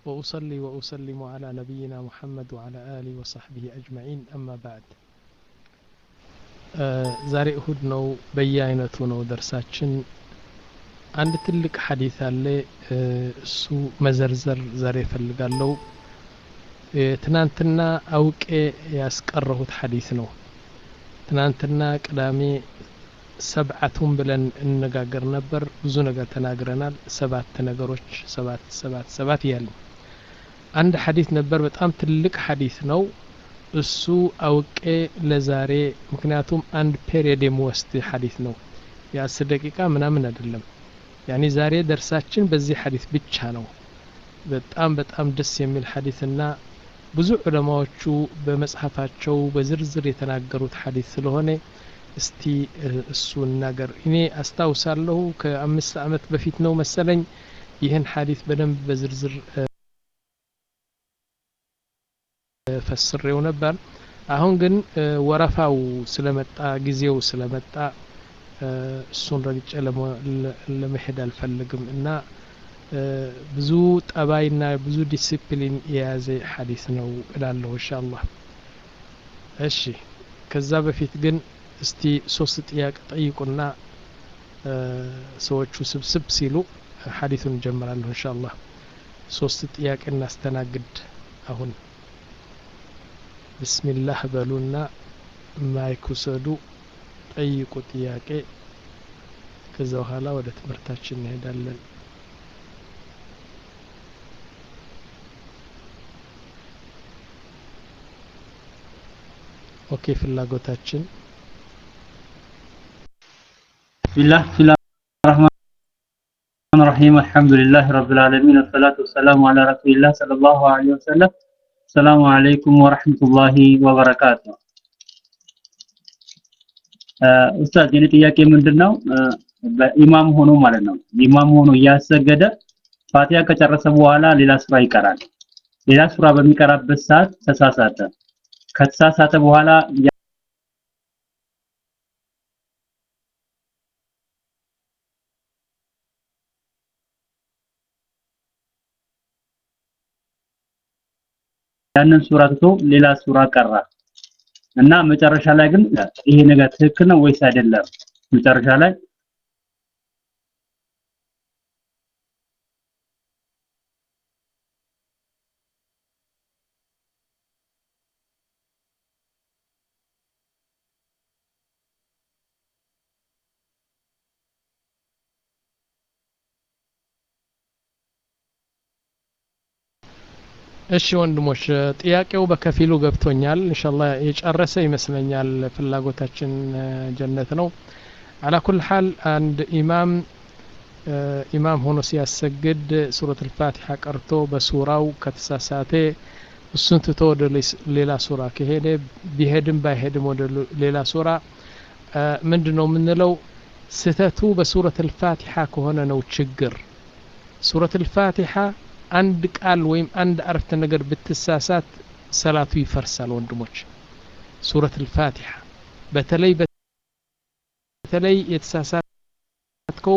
وأصلي وأسلم على نبينا محمد وعلى آله وصحبه أجمعين أما بعد ዛሬ እሁድ ነው በየአይነቱ ነው ደርሳችን አንድ ትልቅ ሐዲት አለ እሱ መዘርዘር ዛሬ እፈልጋለሁ ትናንትና አውቄ ያስቀረሁት ሐዲት ነው ትናንትና ቅዳሜ ሰብዓቱን ብለን እንነጋገር ነበር ብዙ ነገር ተናግረናል ሰባት ነገሮች ሰባት ሰባት ሰባት እያልን አንድ ሐዲት ነበር በጣም ትልቅ ሐዲት ነው እሱ አውቄ ለዛሬ ምክንያቱም አንድ ፔሪየድ የሚወስድ ሐዲት ነው የአስር ደቂቃ ምናምን አይደለም ያኒ ዛሬ ደርሳችን በዚህ ሐዲት ብቻ ነው በጣም በጣም ደስ የሚል ሐዲትና ብዙ ዑለማዎቹ በመጽሐፋቸው በዝርዝር የተናገሩት ሐዲት ስለሆነ እስቲ እሱ እናገር እኔ አስታውሳለሁ ከአምስት ዓመት በፊት ነው መሰለኝ ይህን ሐዲት በደንብ በዝርዝር ፈስሬው ነበር አሁን ግን ወረፋው ስለመጣ ጊዜው ስለመጣ እሱን ረግጬ ለመሄድ አልፈልግም እና ብዙ ጠባይና ብዙ ዲሲፕሊን የያዘ ሐዲስ ነው እላለሁ ኢንሻአላህ እሺ ከዛ በፊት ግን እስቲ ሶስት ጥያቄ ጠይቁና ሰዎቹ ስብስብ ሲሉ ሐዲሱን እንጀምራለሁ ኢንሻአላህ ሶስት ጥያቄ እናስተናግድ አሁን ብስሚላህ በሉና ማይክ ውሰዱ ጠይቁ ጥያቄ ከዛ በኋላ ወደ ትምህርታችን እንሄዳለን ኦኬ ፍላጎታችን ቢላህ ቢላህ الرحمن الرحيم الحمد لله رب العالمين والصلاة والسلام على رسول الله صلى الله عليه وسلم السلام عليكم ورحمة الله وبركاته ኡስታዝ የኔ ጥያቄ ምንድነው በኢማም ሆኖ ማለት ነው ኢማም ሆኖ እያሰገደ ፋቲያ ከጨረሰ በኋላ ሌላ ሱራ ይቀራል ሌላ ሱራ በሚቀራበት ሰዓት ተሳሳተ ከተሳሳተ በኋላ ያንን ሱራ ትቶ ሌላ ሱራ ቀራ እና መጨረሻ ላይ ግን ይሄ ነገር ትክክል ነው ወይስ አይደለም መጨረሻ ላይ እሺ ወንድሞች ጥያቄው በከፊሉ ገብቶኛል እንሻላ የጨረሰ ይመስለኛል ፍላጎታችን ጀነት ነው አላ ኩል ሐል አንድ ኢማም ኢማም ሆኖ ሲያሰግድ ሱረት ልፋቲሓ ቀርቶ በሱራው ከተሳሳተ እሱን ትቶ ወደ ሌላ ሱራ ከሄደ ቢሄድም ባይሄድም ወደ ሌላ ሱራ ምንድ ነው የምንለው ስህተቱ በሱረት ልፋቲሓ ከሆነ ነው ችግር ሱረት ልፋቲሓ አንድ ቃል ወይም አንድ አረፍተ ነገር ብትሳሳት ሰላቱ ይፈርሳል ወንድሞች ሱረት ልፋቲሓ በተለይ በተለይ የተሳሳትከው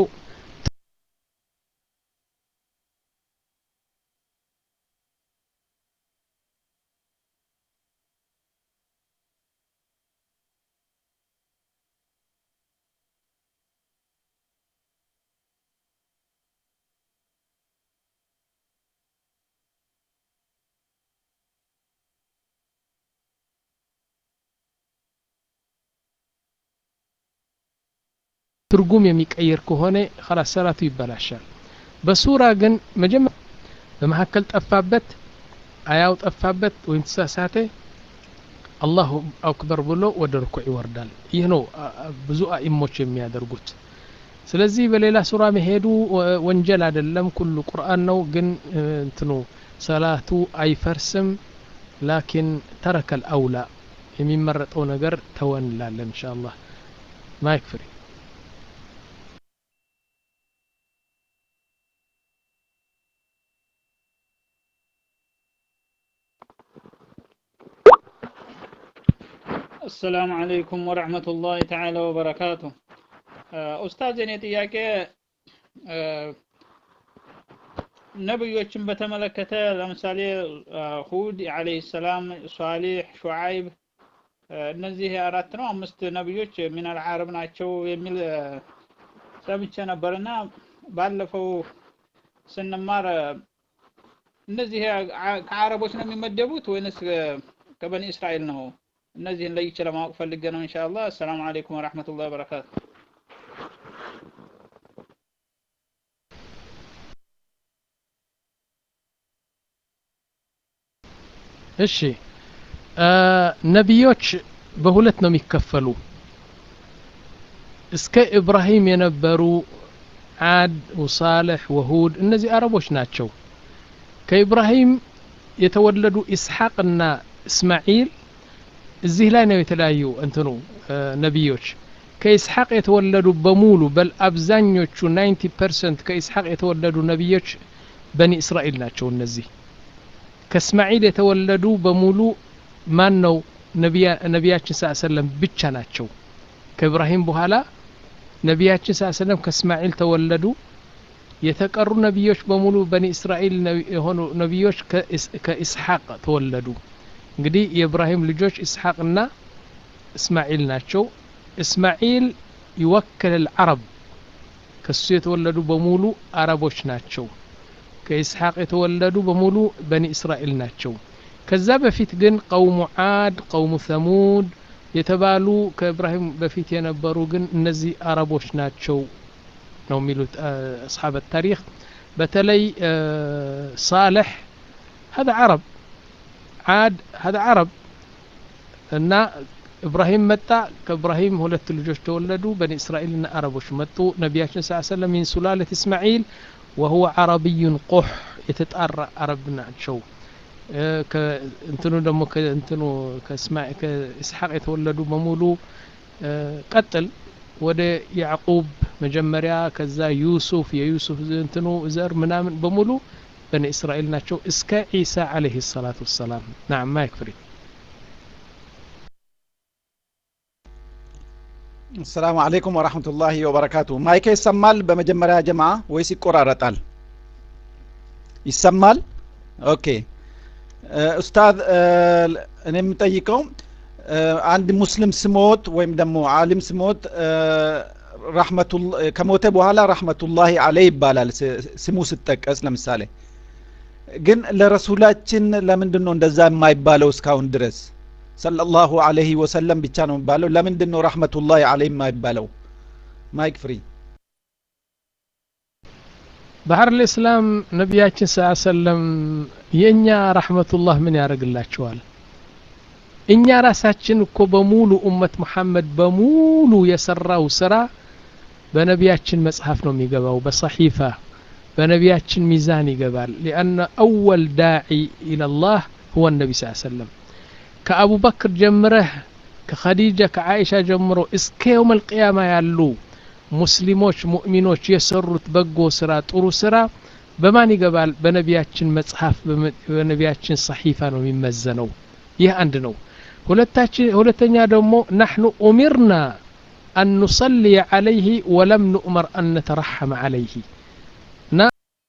ትርጉም የሚቀይር ከሆነ خلاص ሰላቱ ይበላሻል በሱራ ግን መጀመሪያ በመካከል ጠፋበት አያው ጠፋበት ወይም ተሳሳተ አላሁ አክበር ብሎ ወደ ርኩዕ ይወርዳል ይህ ነው ብዙ አኢሞች የሚያደርጉት ስለዚህ በሌላ ሱራ መሄዱ ወንጀል አይደለም ኩሉ ቁርአን ነው ግን እንትኑ ሰላቱ አይፈርስም ላኪን ተረከል አውላ የሚመረጠው ነገር ተወን እንላለን እንሻ አላህ ማይክ ፍሪ السلام عليكم ورحمة الله تعالى وبركاته ኡስታዝ የኔ ጥያቄ ነብዮችን በተመለከተ ለምሳሌ ሁድ አለይሂ ሰላም፣ ሷሊህ፣ ሹዓይብ እነዚህ አራት ነው አምስት ነብዮች ሚነል አረብ ናቸው የሚል ሰምቼ ነበርና ባለፈው ስንማር እነዚህ ከአረቦች ነው የሚመደቡት ወይንስ ከበኒ እስራኤል ነው? እነዚህን ለይቼ ለማወቅ ፈልጌ ነው። ኢንሻአላህ። አሰላሙ አለይኩም ወራህመቱላሂ ወበረካቱ። እሺ ነቢዮች በሁለት ነው የሚከፈሉ። እስከ ኢብራሂም የነበሩ ዓድ ወሳልሕ ወሁድ እነዚህ አረቦች ናቸው። ከኢብራሂም የተወለዱ ኢስሐቅና እስማዒል እዚህ ላይ ነው የተለያዩ እንትኑ ነቢዮች ከኢስሐቅ የተወለዱ በሙሉ በል አብዛኞቹ 90 ፐርሰንት ከኢስሐቅ የተወለዱ ነቢዮች በኒ እስራኤል ናቸው። እነዚህ ከእስማዒል የተወለዱ በሙሉ ማን ነው? ነቢያችን ስ ሰለም ብቻ ናቸው። ከኢብራሂም በኋላ ነቢያችን ስ ሰለም ከእስማዒል ተወለዱ። የተቀሩ ነቢዮች በሙሉ በኒ እስራኤል የሆኑ ነቢዮች ከኢስሐቅ ተወለዱ። እንግዲህ የኢብራሂም ልጆች ኢስሐቅና እስማዒል ናቸው። እስማዒል ይወክል ልዓረብ ከሱ የተወለዱ በሙሉ አረቦች ናቸው። ከኢስሐቅ የተወለዱ በሙሉ በኒ እስራኤል ናቸው። ከዛ በፊት ግን ቀውሙ ዓድ፣ ቀውሙ ሰሙድ የተባሉ ከኢብራሂም በፊት የነበሩ ግን እነዚህ አረቦች ናቸው ነው የሚሉት አስሓብ ታሪክ። በተለይ ሳልሕ ሀذا ዓረብ ዓድ ሀذا ዓረብ እና ኢብራሂም መጣ። ከኢብራሂም ሁለት ልጆች ተወለዱ። በኒ እስራኤልና አረቦች መጡ። ነቢያችን ስ ሰለም ሚን ሱላለት እስማዒል ወሁወ ዓረቢዩን ቁሕ የተጣራ አረብ ናቸው። እንትኑ ደግሞ እንትኑ ከኢስሐቅ የተወለዱ በሙሉ ቀጥል ወደ ያዕቁብ መጀመሪያ ከዛ ዩሱፍ የዩሱፍ እንትኑ ዘር ምናምን በሙሉ በኒ እስራኤል ናቸው እስከ ዒሳ ዓለይሂ ሰላቱ ወሰላም። ናም ማይክ ፍሪ አሰላሙ አለይኩም ወራህመቱላሂ ወበረካቱ። ማይክ ይሰማል በመጀመሪያ ጀማ ወይስ ይቆራረጣል? ይሰማል። ኦኬ ኡስታዝ፣ እኔ የምጠይቀው አንድ ሙስሊም ስሞት ወይም ደግሞ አሊም ስሞት ከሞተ በኋላ ረሕመቱላሂ አለይ ይባላል ስሙ ስጠቀስ። ለምሳሌ ግን ለረሱላችን ለምንድን ነው እንደዛ የማይባለው እስካሁን ድረስ? ሰለላሁ አለይሂ ወሰለም ብቻ ነው የሚባለው። ለምንድን ነው ረሕመቱላሂ አለይ የማይባለው? ማይክ ፍሪ ባህር ልእስላም ነቢያችን ስ ሰለም የእኛ ረሕመቱላህ ምን ያደርግላቸዋል? እኛ ራሳችን እኮ በሙሉ ኡመት ሙሐመድ በሙሉ የሰራው ስራ በነቢያችን መጽሐፍ ነው የሚገባው፣ በሰሒፋ በነቢያችን ሚዛን ይገባል። ሊአነ አወል ዳዒ ኢለላህ ሁወ ነቢ ስ ሰለም ከአቡበክር ጀምረህ ከኸዲጃ ከዓኢሻ ጀምሮ እስከ የውም አልቅያማ ያሉ ሙስሊሞች ሙእሚኖች የሰሩት በጎ ስራ ጥሩ ስራ በማን ይገባል? በነቢያችን መጽሐፍ በነቢያችን ሰሒፋ ነው የሚመዘነው። ይህ አንድ ነው። ሁለተኛ ደግሞ ናሕኑ ኡሚርና አን ኑሰልየ ዓለይህ ወለም ኑእመር አን ነተረሐመ ዓለይህ እና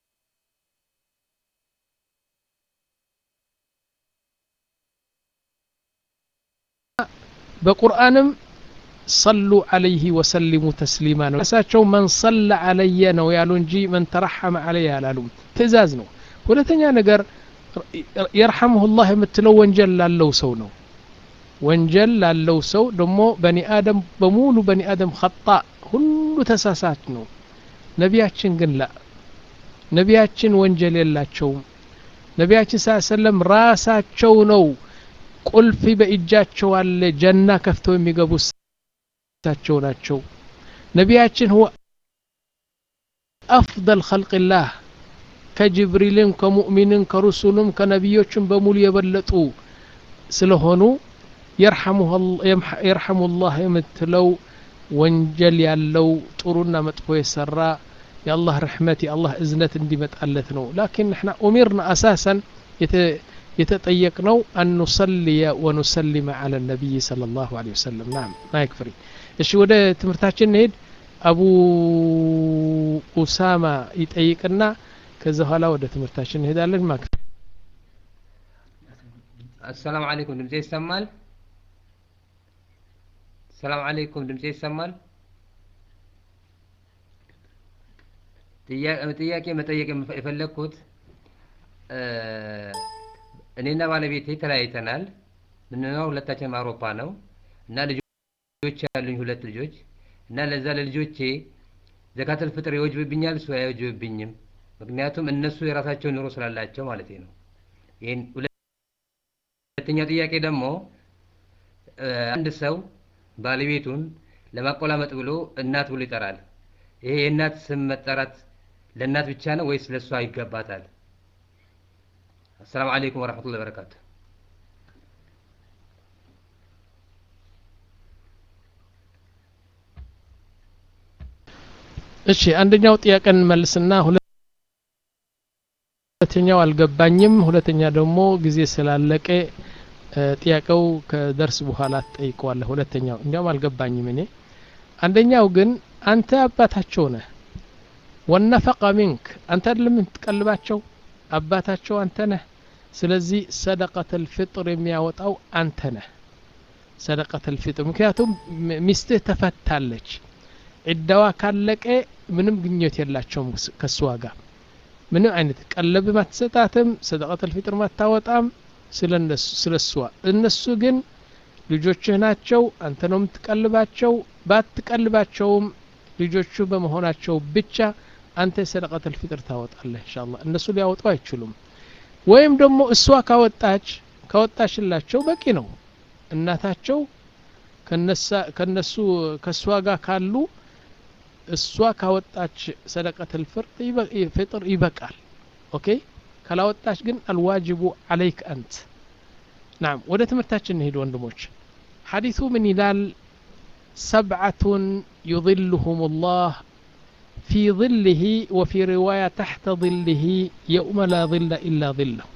በቁርአንም ሰሉ ዓለይህ ወሰሊሙ ተስሊማ ነው። ራሳቸው መን ሰለ ዓለየ ነው ያሉ እንጂ መን ተረሐመ ዓለየ አላሉም። ትእዛዝ ነው። ሁለተኛ ነገር የርሐምሁላህ የምትለው ወንጀል ላለው ሰው ነው። ወንጀል ላለው ሰው ደግሞ በኒ አደም በሙሉ በኒ አደም ኸጣ ሁሉ ተሳሳች ነው። ነቢያችን ግን ላ ነቢያችን ወንጀል የላቸውም። ነቢያችን ስ ሰለም ራሳቸው ነው ቁልፊ በእጃቸው አለ ጀና ከፍተው የሚገቡ እሳቸው ናቸው። ነቢያችን ሁወ አፍደል ኸልቅላህ ከጅብሪልም ከሙእሚንም ከሩሱልም ከነቢዮችም በሙሉ የበለጡ ስለሆኑ የርሐሙላህ የምትለው ወንጀል ያለው ጥሩና መጥፎ የሰራ የአላህ ርሕመት የአላህ እዝነት እንዲመጣለት ነው። ላኪን ንሕና ኡሚርና አሳሰን የተጠየቅነው አን ኑሰልየ ወኑሰሊመ ዓላ ነቢይ ሰለላሁ ዐለይሂ ወሰለም። ናም ማይክ ፍሪ። እሺ ወደ ትምህርታችን እንሄድ። አቡ ኡሳማ ይጠይቅና ከዛ በኋላ ወደ ትምህርታችን እንሄዳለን ማክ አሰላሙ አለይኩም ድምጼ ይሰማል? ሰላም አለይኩም ድምጼ ይሰማል? ጥያቄ መጠየቅ የፈለግኩት እኔና ባለቤቴ ተለያይተናል። ምንኖረው ሁለታችንም አውሮፓ ነው እና ልጆች ያሉኝ ሁለት ልጆች እና ለዛ ለልጆቼ ዘካተል ፍጥር ይወጅብብኛል እሱ አይወጅብብኝም? ምክንያቱም እነሱ የራሳቸው ኑሮ ስላላቸው ማለት ነው። ይህን ሁለተኛው ጥያቄ ደግሞ አንድ ሰው ባለቤቱን ለማቆላመጥ ብሎ እናት ብሎ ይጠራል። ይሄ የእናት ስም መጠራት ለእናት ብቻ ነው ወይስ ለእሷ ይገባታል? አሰላሙ አለይኩም ወረሕመቱላሂ ወበረካቱ። እሺ አንደኛው ጥያቄ እንመልስና ሁለተኛው አልገባኝም። ሁለተኛ ደግሞ ጊዜ ስላለቀ ጥያቄው ከደርስ በኋላ ትጠይቀዋለህ። ሁለተኛው እንዲያውም አልገባኝም እኔ። አንደኛው ግን አንተ አባታቸው ነህ፣ ወነፈቀ ሚንክ አንተ አይደለም የምትቀልባቸው፣ አባታቸው አንተ ነህ። ስለዚህ ሰደቀተል ፊጥር የሚያወጣው አንተ ነህ። ሰደቀተል ፊጥር ምክንያቱም ሚስትህ ተፈታለች። ዒዳዋ ካለቀ ምንም ግንኙነት የላቸውም ከእሷ ጋር ምንም አይነት ቀለብም አትሰጣትም፣ ሰደቀተል ፊጥር አታወጣም ስለ እሷ። እነሱ ግን ልጆችህ ናቸው፣ አንተ ነው የምትቀልባቸው። ባትቀልባቸውም ልጆቹ በመሆናቸው ብቻ አንተ የሰደቀተል ፊጥር ታወጣለህ ኢንሻአላህ። እነሱ ሊያወጡ አይችሉም። ወይም ደግሞ እሷ ካወጣች ካወጣችላቸው በቂ ነው። እናታቸው ከነሱ ከእሷ ጋር ካሉ እሷ ካወጣች ሰደቀተል ፍጥር ይበቃል። ኦኬ ካላወጣች ግን አልዋጅቡ አለይክ አንት። ናም ወደ ትምህርታችን እንሄድ ወንድሞች። ሐዲሱ ምን ይላል? ሰብዓቱን ዩظልሁም ላህ ፊ ظልህ ወፊ ሪዋያ ተሕተ ظልህ የውመ ላ ظለ ኢላ ظለሁ።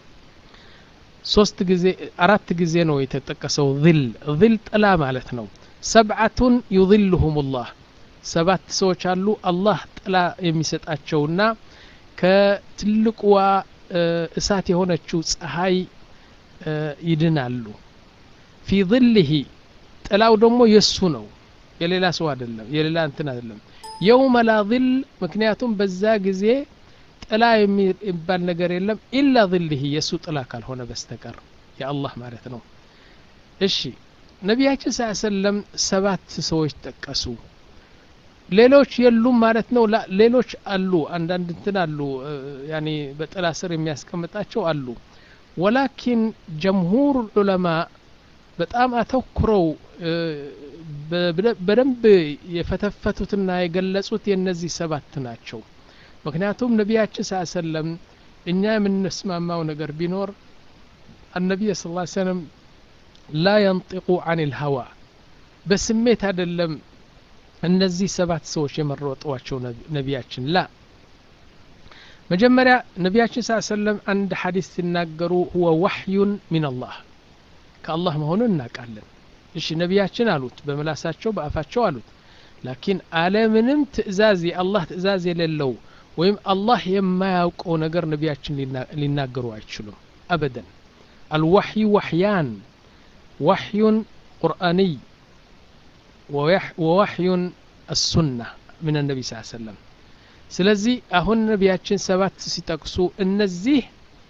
ሶስት ጊዜ አራት ጊዜ ነው የተጠቀሰው። ظል ظል ጥላ ማለት ነው። ሰብዓቱን ዩظልሁም ላህ ሰባት ሰዎች አሉ አላህ ጥላ የሚሰጣቸውና ከትልቁዋ እሳት የሆነችው ፀሐይ ይድናሉ። ፊ ظልህ ጥላው ደግሞ የሱ ነው፣ የሌላ ሰው አይደለም፣ የሌላ እንትን አይደለም። የውመ ላ ظል ምክንያቱም በዛ ጊዜ ጥላ የሚባል ነገር የለም ኢላ ظልህ የእሱ ጥላ ካልሆነ በስተቀር የአላህ ማለት ነው። እሺ ነቢያችን ስ ሰለም ሰባት ሰዎች ጠቀሱ። ሌሎች የሉም ማለት ነው። ሌሎች አሉ፣ አንዳንድ እንትን አሉ፣ ያኔ በጥላ ስር የሚያስቀምጣቸው አሉ። ወላኪን ጀምሁር ዑለማ በጣም አተኩረው በደንብ የፈተፈቱትና የገለጹት የእነዚህ ሰባት ናቸው። ምክንያቱም ነቢያችን ስ ሰለም እኛ የምንስማማው ነገር ቢኖር አነቢይ ስ ሰለም ላ የንጢቁ አን ልሀዋ በስሜት አይደለም እነዚህ ሰባት ሰዎች የመረጧቸው ነቢያችን ላ መጀመሪያ ነቢያችን ስ ሰለም አንድ ሐዲስ ሲናገሩ ሁወ ዋሕዩን ሚን አላህ ከአላህ መሆኑን እናውቃለን። እሺ ነቢያችን አሉት፣ በምላሳቸው በአፋቸው አሉት። ላኪን አለምንም ትእዛዝ የአላህ ትእዛዝ የሌለው ወይም አላህ የማያውቀው ነገር ነቢያችን ሊናገሩ አይችሉም አበደን። አልዋሕዩ ዋሕያን ዋሕዩን ቁርአንይ ወዋሕዩን አሱና ምን ነቢ ስ ሰለም ስለዚህ አሁን ነቢያችን ሰባት ሲጠቅሱ እነዚህ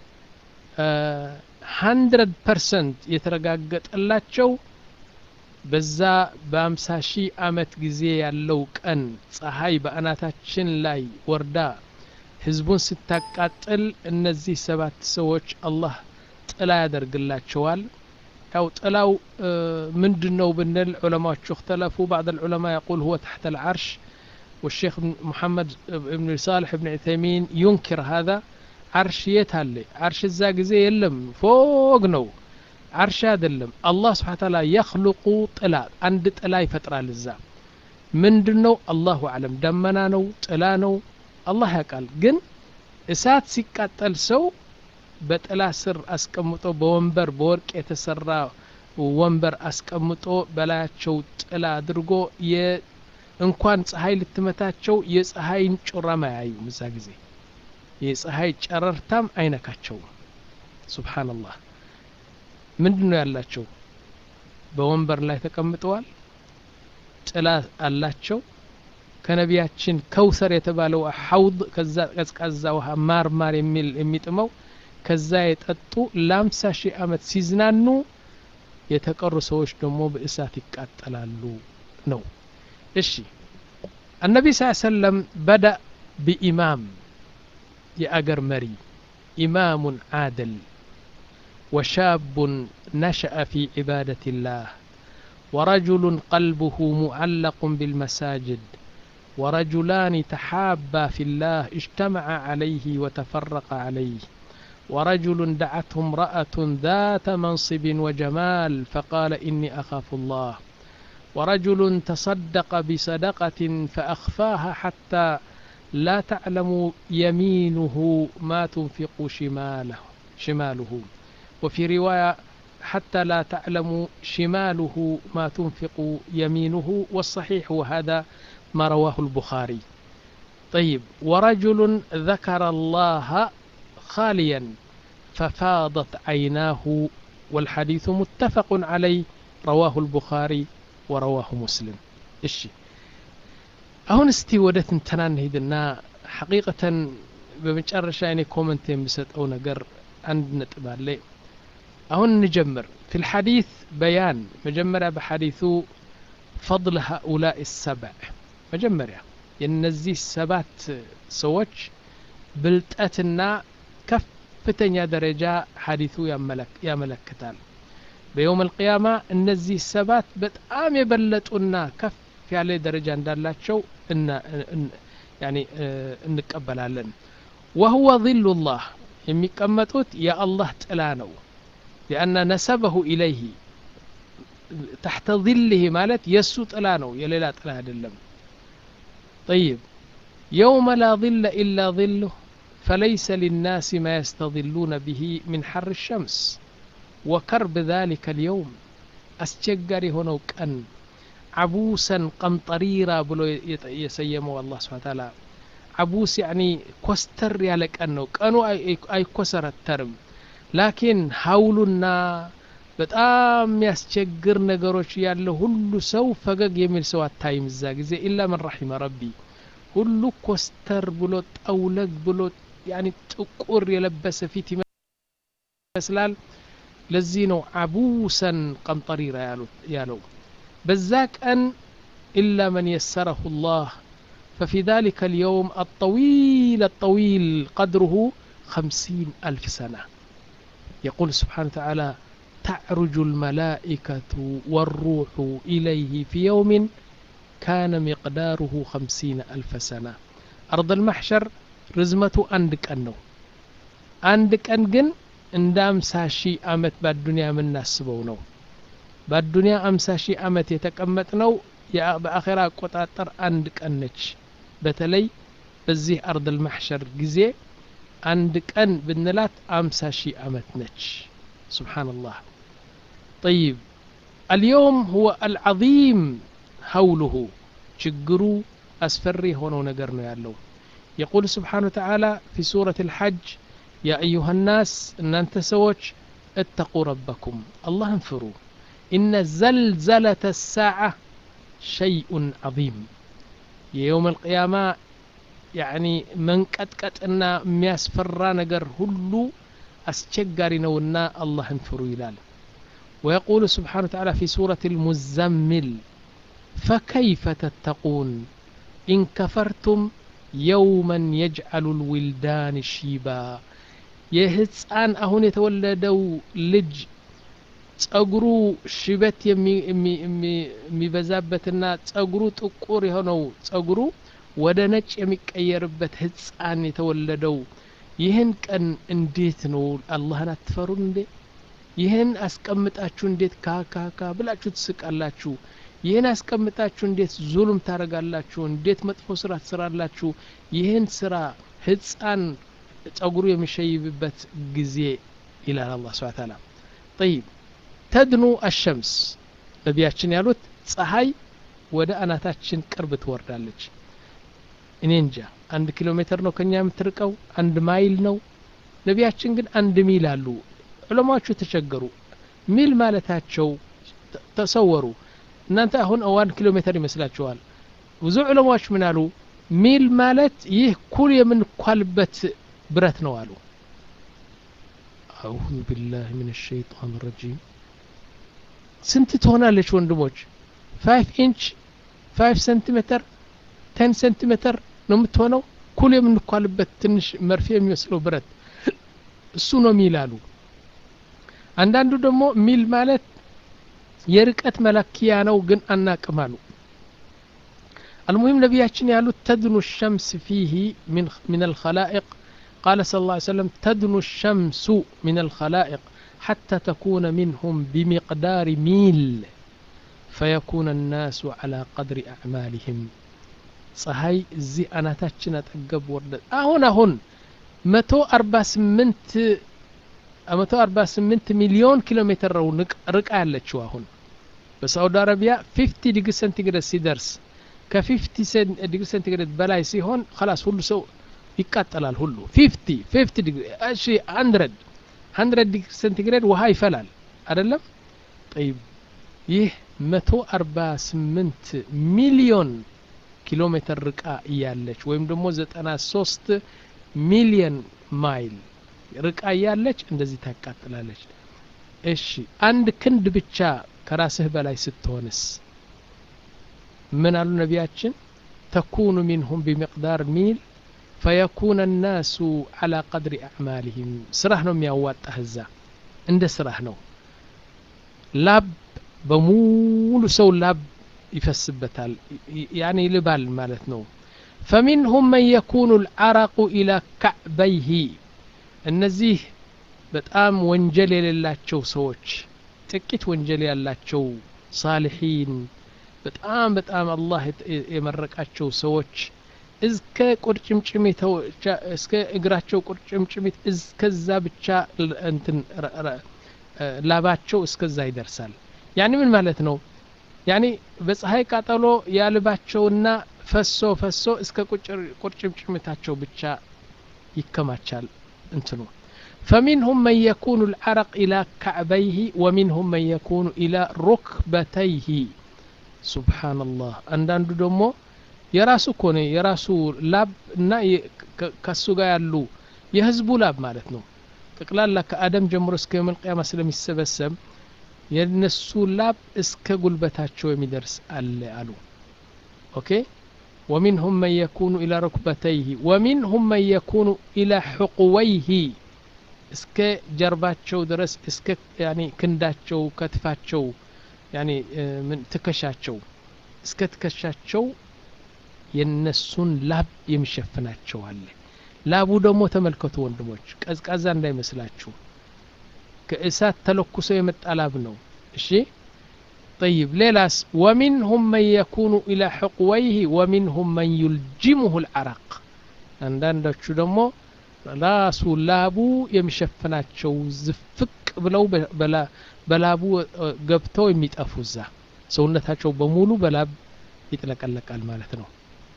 ሀንድረድ ፐርሰንት የተረጋገጠላቸው በዛ በአምሳ ሺህ አመት ጊዜ ያለው ቀን ፀሐይ በአናታችን ላይ ወርዳ ህዝቡን ስታቃጥል እነዚህ ሰባት ሰዎች አላህ ጥላ ያደርግላቸዋል። ያው ጥላው ምንድን ነው ብንል ዑለማዎቹ እክተለፉ ባዕድ ልዑለማ የቁል ሁወ ተሕተ ልዓርሽ والشيخ محمد بن صالح بن عثيمين ينكر هذا عرش የት አለ عرش እዛ ጊዜ የለም ፎቅ ነው عرش አይደለም አላህ ስብሓ ተዓላ የኽልቁ ጥላ አንድ ጥላ ይፈጥራል እዛ ምንድን ነው አላሁ አለም ደመና ነው ጥላ ነው አላህ ያውቃል ግን እሳት ሲቃጠል ሰው በጥላ ስር አስቀምጦ በወንበር በወርቅ የተሰራ ወንበር አስቀምጦ በላያቸው ጥላ አድርጎ እንኳን ፀሐይ ልትመታቸው የፀሐይን ጮራም አያዩም እዛ ጊዜ የፀሐይ ጨረርታም አይነካቸውም ሱብሓነላህ ምንድን ነው ያላቸው በወንበር ላይ ተቀምጠዋል ጥላ አላቸው ከነቢያችን ከውሰር የተባለው ሐውድ ከዛ ቀዝቃዛ ውሃ ማር ማር የሚል የሚጥመው ከዛ የጠጡ ለአምሳ ሺህ ዓመት ሲዝናኑ የተቀሩ ሰዎች ደግሞ በእሳት ይቃጠላሉ ነው እሺ النبي صلى الله عليه وسلم بدأ بإمام የአገር መሪ إمام عادل وشاب نشأ في عبادة الله ورجل قلبه معلق بالمساجد ورجلان تحابا في الله اجتمعا عليه وتفرقا عليه ورجل دعته امرأة ذات منصب وجمال فقال إني أخاف الله ورجل تصدق بصدقة فأخفاها حتى لا تعلم يمينه ما تنفق شماله شماله وفي رواية حتى لا تعلم شماله ما تنفق يمينه والصحيح وهذا ما رواه البخاري طيب ورجل ذكر الله خاليا ففاضت عيناه والحديث متفق عليه رواه البخاري ورواه مسلم እሺ አሁን እስቲ ወደ ትንተና እንሂድና ሐቂቀተን በመጨረሻ እኔ ኮመንት የሚሰጠው ነገር አንድ ነጥብ አለ አሁን እንጀምር في الحديث بيان مجمرة بحديث فضل هؤلاء السبع مجمرة የነዚህ ሰባት ሰዎች ብልጠትና ከፍተኛ ደረጃ ሐዲቱ ያመለክታል በየውም አልቅያማ እነዚህ ሰባት በጣም የበለጡና ከፍ ያለ ደረጃ እንዳላቸው እንቀበላለን ወህወ ظሉ ላህ የሚቀመጡት የአላህ ጥላ ነው ሊአነ ነሰበሁ ኢለይህ ታሕተ ظልህ ማለት የእሱ ጥላ ነው የሌላ ጥላ አይደለም طيب يوم لا ظل إلا ظله فليس للناس ما يستظلون به من حر الشمس وكرب ذلك اليوم أسجر هنا كأن عبوسا قمطريرا بلو يسيمه الله سبحانه وتعالى عبوس يعني كوستر يالك أنه كانوا أي كسر الترم لكن هولنا በጣም የሚያስቸግር ነገሮች ያለ ሁሉ ሰው ፈገግ የሚል ሰው አታይም እዛ ጊዜ ኢላ መን ረሒመ ረቢ ሁሉ ኮስተር ብሎ ጠውለግ ብሎ ያኒ ጥቁር የለበሰ ፊት ይመስላል ለዚህ ነው አቡሰን ቀምጠሪራ ያለው በዛ ቀን ኢላ መን የሰረሁ ላህ ففي ذلك اليوم الطويل الطويل قدره خمسين ألف سنة يقول سبحانه وتعالى تعرج الملائكة والروح إليه في يوم كان مقداره خمسين ألف سنة أرض المحشر رزمة عندك أنه عندك أنجن እንደ አምሳ ሺህ አመት በአዱኒያ የምናስበው ነው በአዱኒያ አምሳ ሺህ አመት የተቀመጥ ነው በአኼራ አቆጣጠር አንድ ቀን ነች በተለይ በዚህ አርድ ልማሕሸር ጊዜ አንድ ቀን ብንላት አምሳ ሺህ አመት ነች سبحان الله طيب اليوم هو العظيم هوله شجرو أسفري هنا نقرنا يالله يقول سبحانه وتعالى في سورة الحج يا أيها الناس إن أنت سوتش اتقوا ربكم الله انفروا إن زلزلة الساعة شيء عظيم يوم القيامة يعني من قد قد إن مياسفر نقر هلو أسجاري نونا الله انفروا يلال ويقول سبحانه وتعالى في سورة المزمل فكيف تتقون إن كفرتم يوما يجعل الولدان شيبا የህፃን አሁን የተወለደው ልጅ ጸጉሩ ሽበት የሚበዛበትና ጸጉሩ ጥቁር የሆነው ጸጉሩ ወደ ነጭ የሚቀየርበት ህፃን የተወለደው ይህን ቀን እንዴት ነው አላህን አትፈሩን እንዴ ይህን አስቀምጣችሁ እንዴት ካካካ ብላችሁ ትስቃላችሁ ይህን አስቀምጣችሁ እንዴት ዙሉም ታረጋላችሁ እንዴት መጥፎ ስራ ትስራላችሁ ይህን ስራ ህፃን ጸጉሩ የሚሸይብበት ጊዜ ይላል አላህ ስብሐ ተዓላ ጠይብ ተድኑ አሸምስ ነቢያችን ያሉት ፀሐይ ወደ አናታችን ቅርብ ትወርዳለች እኔ እንጃ አንድ ኪሎ ሜትር ነው ከኛ የምትርቀው አንድ ማይል ነው ነቢያችን ግን አንድ ሚል አሉ ዑለማዎቹ ተቸገሩ ሚል ማለታቸው ተ- ተሰወሩ እናንተ አሁን ዋን ኪሎ ሜትር ይመስላችኋል ብዙ ዑለማዎች ምን አሉ ሚል ማለት ይህ ኩል የምንኳልበት ብረት ነው አሉ አዑዙ ቢላህ ምን ሸይጣን ረጂም ስንት ትሆናለች ወንድሞች ፋይቭ ኢንች ፋይቭ ሴንቲሜትር ቴን ሴንቲሜትር ነው የምትሆነው ኩል የምንኳልበት ትንሽ መርፌ የሚመስለው ብረት እሱ ነው ሚል አሉ አንዳንዱ ደግሞ ሚል ማለት የርቀት መለኪያ ነው ግን አናቅም አሉ المهم نبياتنا يالو تدنو الشمس فيه من من الخلائق قال صلى الله عليه وسلم تدنو الشمس من الخلائق حتى تكون منهم بمقدار ميل فيكون الناس على قدر أعمالهم ፀሐይ እዚህ አናታችን አጠገብ ወርደ አሁን አሁን መቶ አርባ ስምንት መቶ አርባ ስምንት ሚሊዮን ኪሎ ሜትር ነው ንቅ- ርቃ ያለችው አሁን በሳውዲ አረቢያ ፊፍቲ ዲግሪ ሴንቲግሬድ ሲደርስ ከፊፍቲ ዲግሪ ሴንቲግሬድ በላይ ሲሆን ከላስ ሁሉ ሰው ይቃጠላል ሁሉ ፊፍቲ ፊፍቲ ዲግሪ እሺ ሀንድረድ ሀንድረድ ዲግሪ ሴንቲግሬድ ውሃ ይፈላል አይደለም ጠይብ ይህ መቶ አርባ ስምንት ሚሊዮን ኪሎ ሜትር ርቃ እያለች ወይም ደግሞ ዘጠና ሶስት ሚሊየን ማይል ርቃ እያለች እንደዚህ ታቃጥላለች እሺ አንድ ክንድ ብቻ ከራስህ በላይ ስትሆንስ ምን አሉ ነቢያችን ተኩኑ ሚንሁም ቢሚቅዳር ሚል ፈየኩነ ናሱ አላ ቀድሪ አዕማልህም ስራህ ነው የሚያዋጣህ እዛ እንደ ስራህ ነው ላብ በሙሉ ሰው ላብ ይፈስበታል ይ- ያኔ ይልባል ማለት ነው ፈሚንሁም መን የኩኑ ልዓረቁ ኢላ ካዕበይህ እነዚህ በጣም ወንጀል የሌላቸው ሰዎች ጥቂት ወንጀል ያላቸው ሳልሒን በጣም በጣም አላህ የተ- የመረቃቸው ሰዎች እስከ ቁርጭምጭሚት እስከ እግራቸው ቁርጭምጭሚት እስከዛ ብቻ ል- እንትን ረ- ረ- እ፣ ላባቸው እስከዛ ይደርሳል ያኒ ምን ማለት ነው ያኒ በፀሐይ ቃጠሎ ያልባቸውና ፈሶ ፈሶ እስከ ቁጭር- ቁርጭምጭሚታቸው ብቻ ይከማቻል እንትኑ فمنهم من يكون العرق إلى كعبيه ومنهم من يكون إلى ركبتيه سبحان الله አንዳንዱ ደግሞ የራሱ እኮ ነው የራሱ ላብ እና የ- ከ- ከሱ ጋር ያሉ የህዝቡ ላብ ማለት ነው ጠቅላላ ከአደም ጀምሮ እስከ የውመል ቂያማ ስለሚሰበሰብ የነሱ ላብ እስከ ጉልበታቸው የሚደርስ አለ አሉ ኦኬ ومنهم من يكون إلى ركبتيه ومنهم من يكون إلى حقويه እስከ ጀርባቸው ድረስ እስከ ያኒ ክንዳቸው ከትፋቸው ያኒ እ፣ ምን ትከሻቸው እስከ ትከሻቸው የነሱን ላብ የሚሸፍናቸው አለ ላቡ ደግሞ ተመልከቱ ወንድሞች ቀዝቃዛ እንዳይመስላችሁ ከእሳት ተለኩሶ የመጣ ላብ ነው እሺ طيب ሌላስ ومنهم من يكون إلى حقويه ومنهم من يلجمه العرق አንዳንዶቹ ደግሞ ራሱ ላቡ የሚሸፍናቸው ዝፍቅ ብለው በ- በላ- በላቡ እ፣ ገብተው የሚጠፉ እዛ ሰውነታቸው በሙሉ በላብ ይጥለቀለቃል ማለት ነው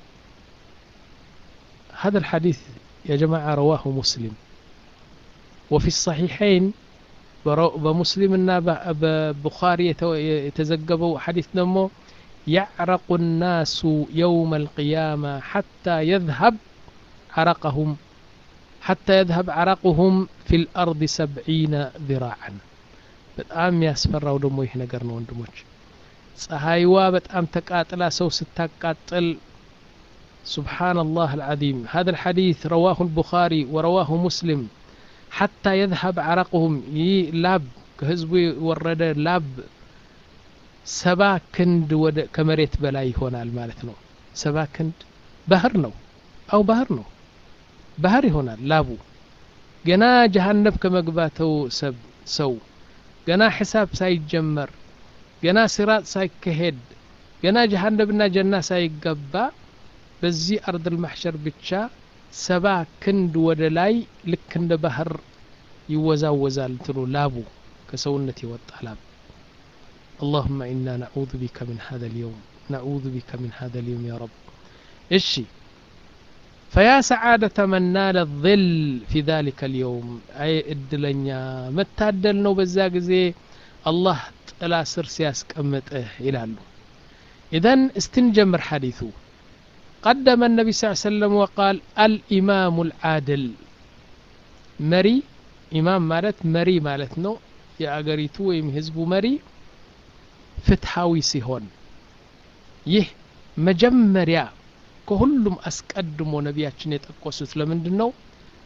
هذا الحديث يا جماعة رواه مسلم وفي الصحيحين برو- بمسلمنا ب- ببخاري يتو- يتزقبوا حديث نمو يعرق الناس يوم القيامة حتى يذهب عرقهم حتى يذهب عرقهم في الأرض سبعين ذراعا በጣም ያስፈራው ደግሞ ይህ ነገር ነው ወንድሞች ፀሐይዋ በጣም ተቃጥላ ሰው ስታቃጥል سبحان الله العظيم هذا الحديث رواه البخاري ورواه مسلم حتى يذهب عرقهم ي لاب كهزبي ورد لاب سبا كند ود كمريت بلاي هنا المالت نو سبا كند بحر نو أو بحر نو ባህር ይሆናል ላቡ ገና ጀሃነብ ከመግባተው ሰብ ሰው ገና ሒሳብ ሳይጀመር ገና ሲራጥ ሳይካሄድ ገና ጀሃነብና ጀና ሳይገባ በዚህ አርድ ልማሕሸር ብቻ ሰባ ክንድ ወደ ላይ ልክ እንደ ባህር ይወዛወዛል እንትኑ ላቡ ከሰውነት የወጣ ላብ اللهم إنا نعوذ بك من هذا اليوم نعوذ بك من هذا اليوم يا رب እሺ فيا سعادة من نال الظل في ذلك اليوم أي إدلنيا متادل نو بزا ጊዜ الله ጥላ ስር ሲያስቀምጥህ ይላሉ إذن استنجمر حديثه قدم النبي صلى الله عليه وسلم وقال الإمام العادل مري إمام مالت مري مالت نو የአገሪቱ ወይም ህዝቡ መሪ ፍትሐዊ ሲሆን ይህ መጀመሪያ ከሁሉም አስቀድሞ ነቢያችን የጠቆሱት ለምንድን ነው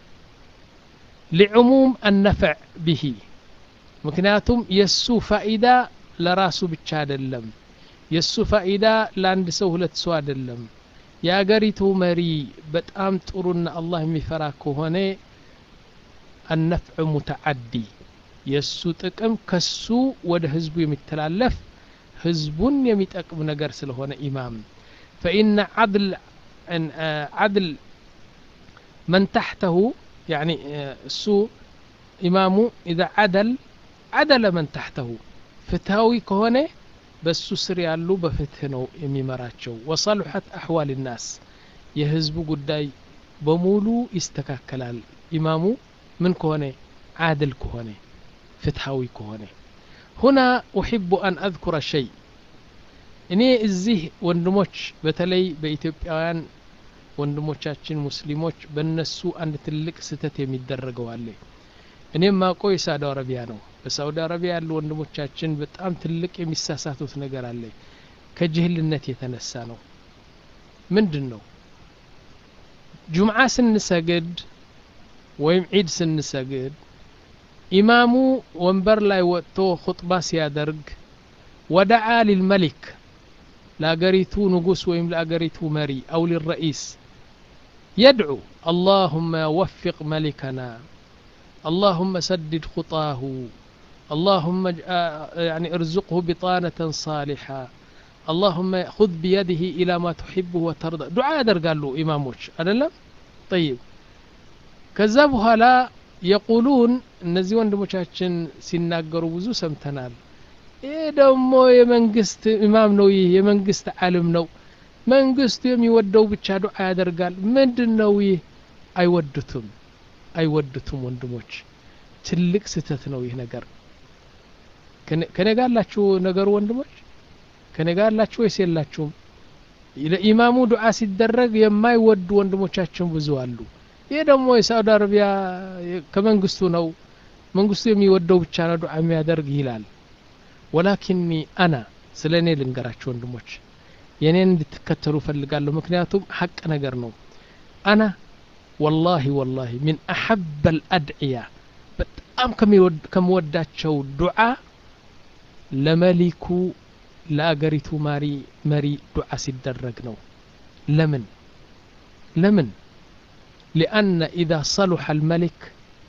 ሊዕሙም አነፍዕ ብሂ ምክንያቱም የእሱ ፋኢዳ ለራሱ ብቻ አይደለም የእሱ ፋኢዳ ለአንድ ሰው ሁለት ሰው አይደለም የአገሪቱ መሪ በጣም ጥሩና አላህ የሚፈራ ከሆነ አነፍዕ ሙተዓዲ የእሱ ጥቅም ከሱ ወደ ህዝቡ የሚተላለፍ ህዝቡን የሚጠቅም ነገር ስለሆነ ኢማም ፈኢነ ዓድል ዓድል መን ታሕተሁ ያኒ እሱ ኢማሙ ኢዛ ዓደል ዓደለ መን ታሕተሁ ፍትሃዊ ከሆነ በሱ ስር ያሉ በፍትህ ነው የሚመራቸው ወሰልሐት አሕዋል ናስ የህዝቡ ጉዳይ በሙሉ ይስተካከላል ኢማሙ ምን ከሆነ ዓድል ከሆነ ፍትሃዊ ከሆነ ሁና ኡሕቡ አን አذኩረ ሸይ እኔ እዚህ ወንድሞች በተለይ በኢትዮጵያውያን ወንድሞቻችን ሙስሊሞች በእነሱ አንድ ትልቅ ስህተት የሚደረገው አለ እኔም ማውቀው የሳውዲ አረቢያ ነው በሳውዲ አረቢያ ያሉ ወንድሞቻችን በጣም ትልቅ የሚሳሳቱት ነገር አለ ከጅህልነት የተነሳ ነው ምንድን ነው ጁምዓ ስንሰግድ ወይም ዒድ ስንሰግድ ኢማሙ ወንበር ላይ ወጥቶ ኹጥባ ሲያደርግ ወደዓ ሊልመሊክ ለአገሪቱ ንጉስ ወይም ለአገሪቱ መሪ አው ሊረኢስ يدعو اللهم وفق ملكنا اللهم سدد خطاه اللهم يعني ارزقه بطانة صالحة اللهم خذ بيده إلى ما تحبه وترضى دعاء در قال له إماموش أدلم طيب كذبها لا የቁሉን እነዚህ ወንድሞቻችን ሲናገሩ ብዙ ሰምተናል ይህ ደግሞ የመንግስት ኢማም ነው ይህ የመንግስት ዓልም ነው መንግስቱ የሚወደው ብቻ ዱዓ ያደርጋል ምንድን ነው ይህ አይወዱትም አይወዱትም ወንድሞች ትልቅ ስህተት ነው ይህ ነገር ከኔ ጋር አላችሁ ነገሩ ወንድሞች ከኔ ጋር አላችሁ ወይስ የላችሁም ለኢማሙ ዱዓ ሲደረግ የማይወዱ ወንድሞቻችን ብዙ አሉ ይህ ደግሞ የሳዑዲ አረቢያ ከመንግስቱ ነው መንግስቱ የሚወደው ብቻ ነው ዱዓ የሚያደርግ ይላል ወላኪኒ አና ስለ እኔ ልንገራቸው ወንድሞች የእኔን እንድትከተሉ ፈልጋለሁ ምክንያቱም ሐቅ ነገር ነው አና ወላሂ ወላሂ ሚን አሐበ ልአድዕያ በጣም ከምወዳቸው ዱዓ ለመሊኩ ለአገሪቱ ማሪ መሪ ዱዓ ሲደረግ ነው ለምን ለምን لأن إذا صلح الملك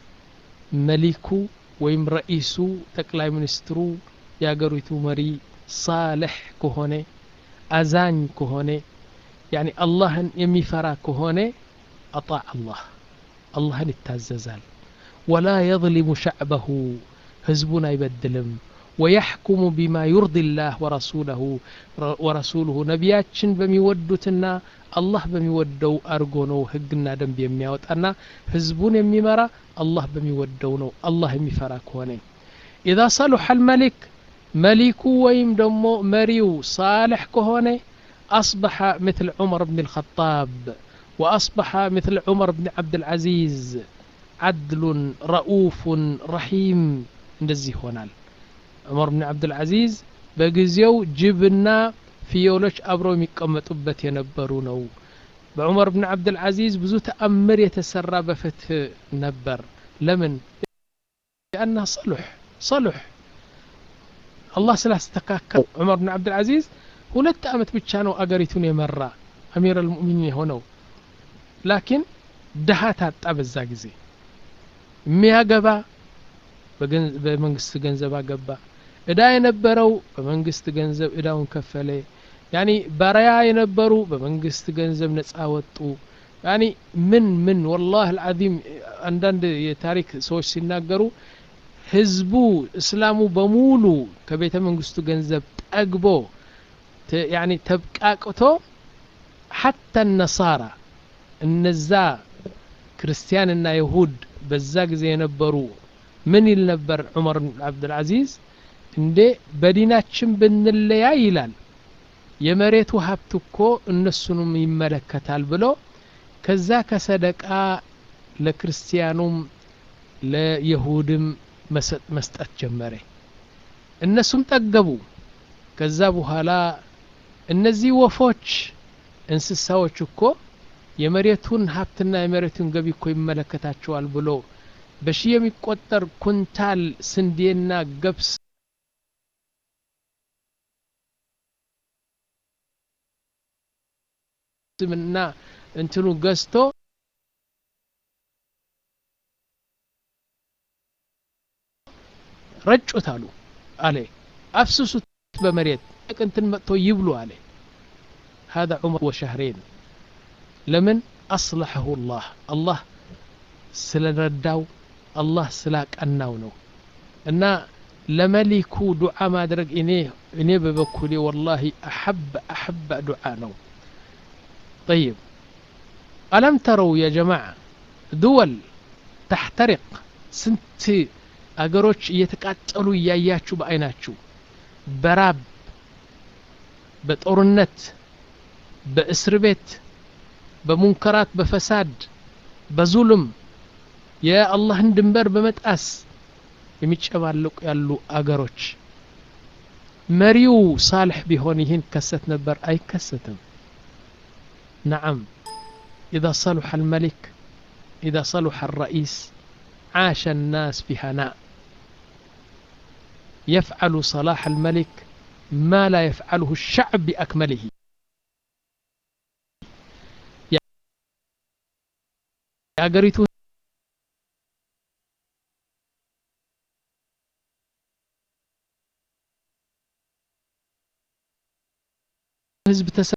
ملك ويم رئيس تقلاي منسترو يا قريتو مري صالح كهوني أزان كهوني يعني الله يمي فرا كهوني أطاع الله الله يتاززال ولا يظلم شعبه هزبنا يبدلم ويحكم بما يرضي الله ورسوله ورسوله نبياتشن بميودتنا الله بميودو أرغونو هقنا دم بيمياوتنا هزبون يميمرا الله بميودونو الله يميفرا كوني إذا صلح الملك ملك ويم دمو مريو صالح كهوني أصبح مثل عمر بن الخطاب وأصبح مثل عمر بن عبد العزيز عدل رؤوف رحيم እንደዚህ ይሆናል ዑመር ብን ዓብድልዓዚዝ በጊዜው ጅብና ፍየሎች አብረው የሚቀመጡበት የነበሩ ነው በዑመር ብን ዓብድልዓዚዝ ብዙ ተአምር የተሰራ በፍትህ ነበር ለምን ሊአና ሰሉሕ ሰሉሕ አላህ ስላስተካከል ዑመር ብን ዓብድልዓዚዝ ሁለት ዓመት ብቻ ነው አገሪቱን የመራ አሚር አልሙእሚኒን የሆነው ላኪን ድሃ ታጣ በዛ ጊዜ የሚያገባ በመንግስት ገንዘብ አገባ እዳ የነበረው በመንግስት ገንዘብ እዳውን ከፈለ ያኒ ባሪያ የነበሩ በመንግስት ገንዘብ ነጻ ወጡ ያኒ ምን ምን ወላህ አልዓዚም አንዳንድ የታሪክ ሰዎች ሲናገሩ ህዝቡ እስላሙ በሙሉ ከቤተ መንግስቱ ገንዘብ ጠግቦ ያኒ ተብቃቅቶ ሐታ ነሳራ እነዛ ክርስቲያንና ይሁድ በዛ ጊዜ የነበሩ ምን ይል ነበር ዑመር ብን አብዱልዓዚዝ እንዴ በዲናችን ብንለያይ ይላል የመሬቱ ሀብት እኮ እነሱንም ይመለከታል ብሎ ከዛ ከሰደቃ ለክርስቲያኑም ለይሁድም መስጠት ጀመረ እነሱም ጠገቡ ከዛ በኋላ እነዚህ ወፎች እንስሳዎች እኮ የመሬቱን ሀብትና የመሬቱን ገቢ እኮ ይመለከታቸዋል ብሎ በሺህ የሚቆጠር ኩንታል ስንዴና ገብስ እና እንትኑ ገዝቶ ረጩት አሉ አለ አፍስሱት በመሬት እንትን መጥቶ ይብሉ አለ هذا عمر وشهرين ለምን አስለሐሁ ላህ አላህ ስለረዳው አላህ ስላቀናው ነው እና ለመሊኩ ዱዓ ማድረግ እኔ እኔ በበኩሌ ወላሂ አሐብ አሐብ ዱዓ ነው طيب ألم تروا يا جماعة دول تحترق سنت አገሮች እየተቃጠሉ እያያችሁ በአይናችሁ በራብ በጦርነት በእስር ቤት በሙንከራት በፈሳድ በዙልም የአላህን ድንበር በመጣስ የሚጨባለቁ ያሉ አገሮች መሪው ሳልሕ ቢሆን ይህን ከሰት ነበር አይከሰትም نعم إذا صلح الملك إذا صلح الرئيس عاش الناس في هناء يفعل صلاح الملك ما لا يفعله الشعب بأكمله የአገሪቱ ህዝብ ተሰ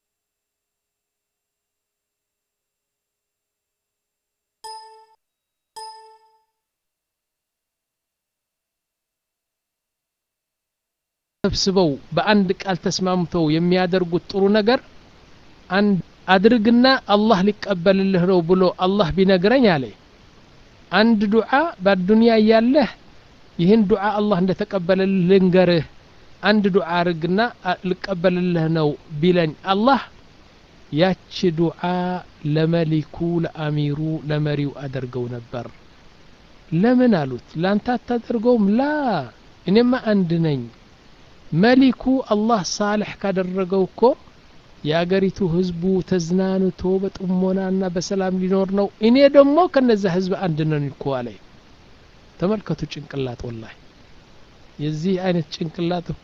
ተሰብስበው በአንድ ቃል ተስማምተው የሚያደርጉት ጥሩ ነገር አንድ አድርግና አላህ ሊቀበልልህ ነው ብሎ አላህ ቢነግረኝ አለ አንድ ዱዓ በአዱንያ እያለህ ይህን ዱዓ አላህ እንደተቀበለልህ ልንገርህ አንድ ዱዓ አርግና ልቀበልልህ ነው ቢለኝ አላህ ያቺ ዱዓ ለመሊኩ ለአሚሩ ለመሪው አደርገው ነበር ለምን አሉት ላንተ አታደርገውም ላ እኔማ አንድ ነኝ መሊኩ አላህ ሳልሕ ካደረገው እኮ የአገሪቱ ህዝቡ ተዝናንቶ በጥሞናና በሰላም ሊኖር ነው እኔ ደግሞ ከነዛ ህዝብ አንድ ነን እኮ አለ ተመልከቱ ጭንቅላት ወላሂ የዚህ አይነት ጭንቅላት እኮ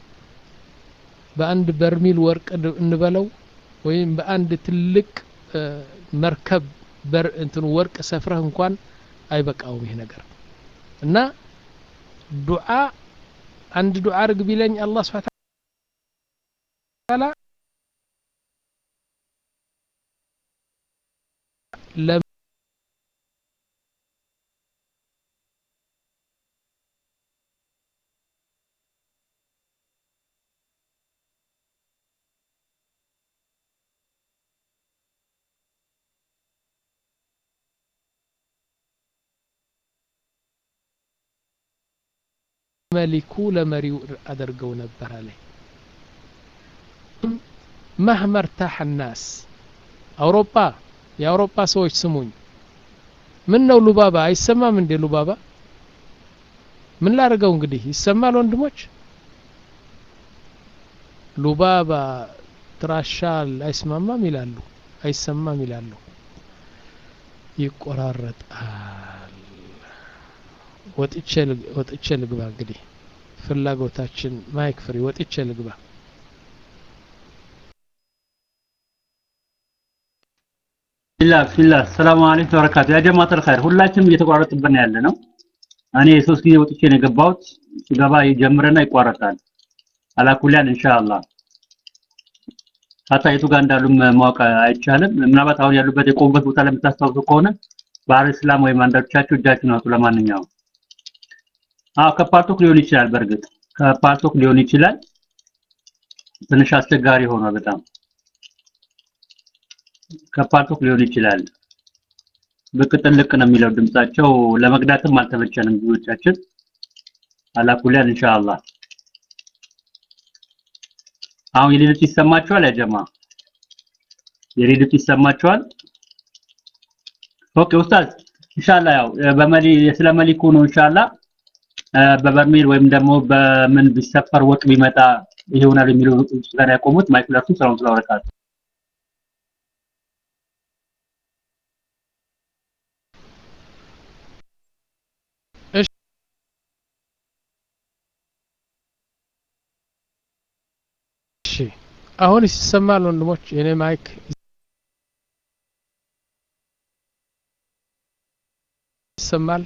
በአንድ በርሚል ወርቅ እንበለው ወይም በአንድ ትልቅ መርከብ በር እንትኑ ወርቅ ሰፍረህ እንኳን አይበቃውም ይሄ ነገር እና ዱዓ አንድ ዱዓ አርግ ቢለኝ አላህ ስብሐ ተዓላ መሊኩ ለመሪው አደርገው ነበር አለ መህመ እርታሐ ናስ አውሮፓ የአውሮፓ ሰዎች ስሙኝ ምን ነው ሉባባ አይሰማም እንዴ ሉባባ ምን ላድርገው እንግዲህ ይሰማል ወንድሞች ሉባባ ትራሻል አይስማማም ይላሉ አይሰማም ይላሉ ይቆራረጣል ወጥቼ ልግባ እንግዲህ ፍላጎታችን ማይክ ፍሪ ወጥቼ ልግባ ቢላ ቢላ ሰላም አለይኩም ወበረካቱ ያ ጀማዓተል ኸይር ሁላችንም እየተቋረጥብን ያለ ነው እኔ ሶስት ጊዜ ወጥቼ ነው የገባሁት ሲገባ ይጀምርና ይቋረጣል አላኩሊያን ኢንሻአላህ ሀታ የቱ ጋር እንዳሉ ማወቅ አይቻልም ምናልባት አሁን ያሉበት የቆሙበት ቦታ ለምታስታውሱ ከሆነ ባህር እስላም ወይም አንዳንዶቻችሁ እጃችሁን አውጡ ለማንኛውም አዎ ከፓርቶክ ሊሆን ይችላል በእርግጥ ከፓርቶክ ሊሆን ይችላል ትንሽ አስቸጋሪ ሆኗል በጣም ከፓርቶክ ሊሆን ይችላል። ብቅ ጥልቅ ነው የሚለው ድምጻቸው። ለመቅዳትም አልተመቸንም ብዙዎቻችን። አላኩሊያን ኢንሻአላህ። አሁን የሌሎች ይሰማቸዋል ያ ጀማ? የሌሎች ይሰማቸዋል? ኦኬ ኡስታዝ ኢንሻአላህ ያው በመሊ ስለ መሊኩ ነው ኢንሻአላህ በበርሜል ወይም ደግሞ በምን ቢሰፈር ወጥ ቢመጣ ይሆናል የሚለው ጋር ያቆሙት ማይክ ለርሱ ሰላም ስለወረካቱ እሺ አሁን ይሰማል ወንድሞች የኔ ማይክ ይሰማል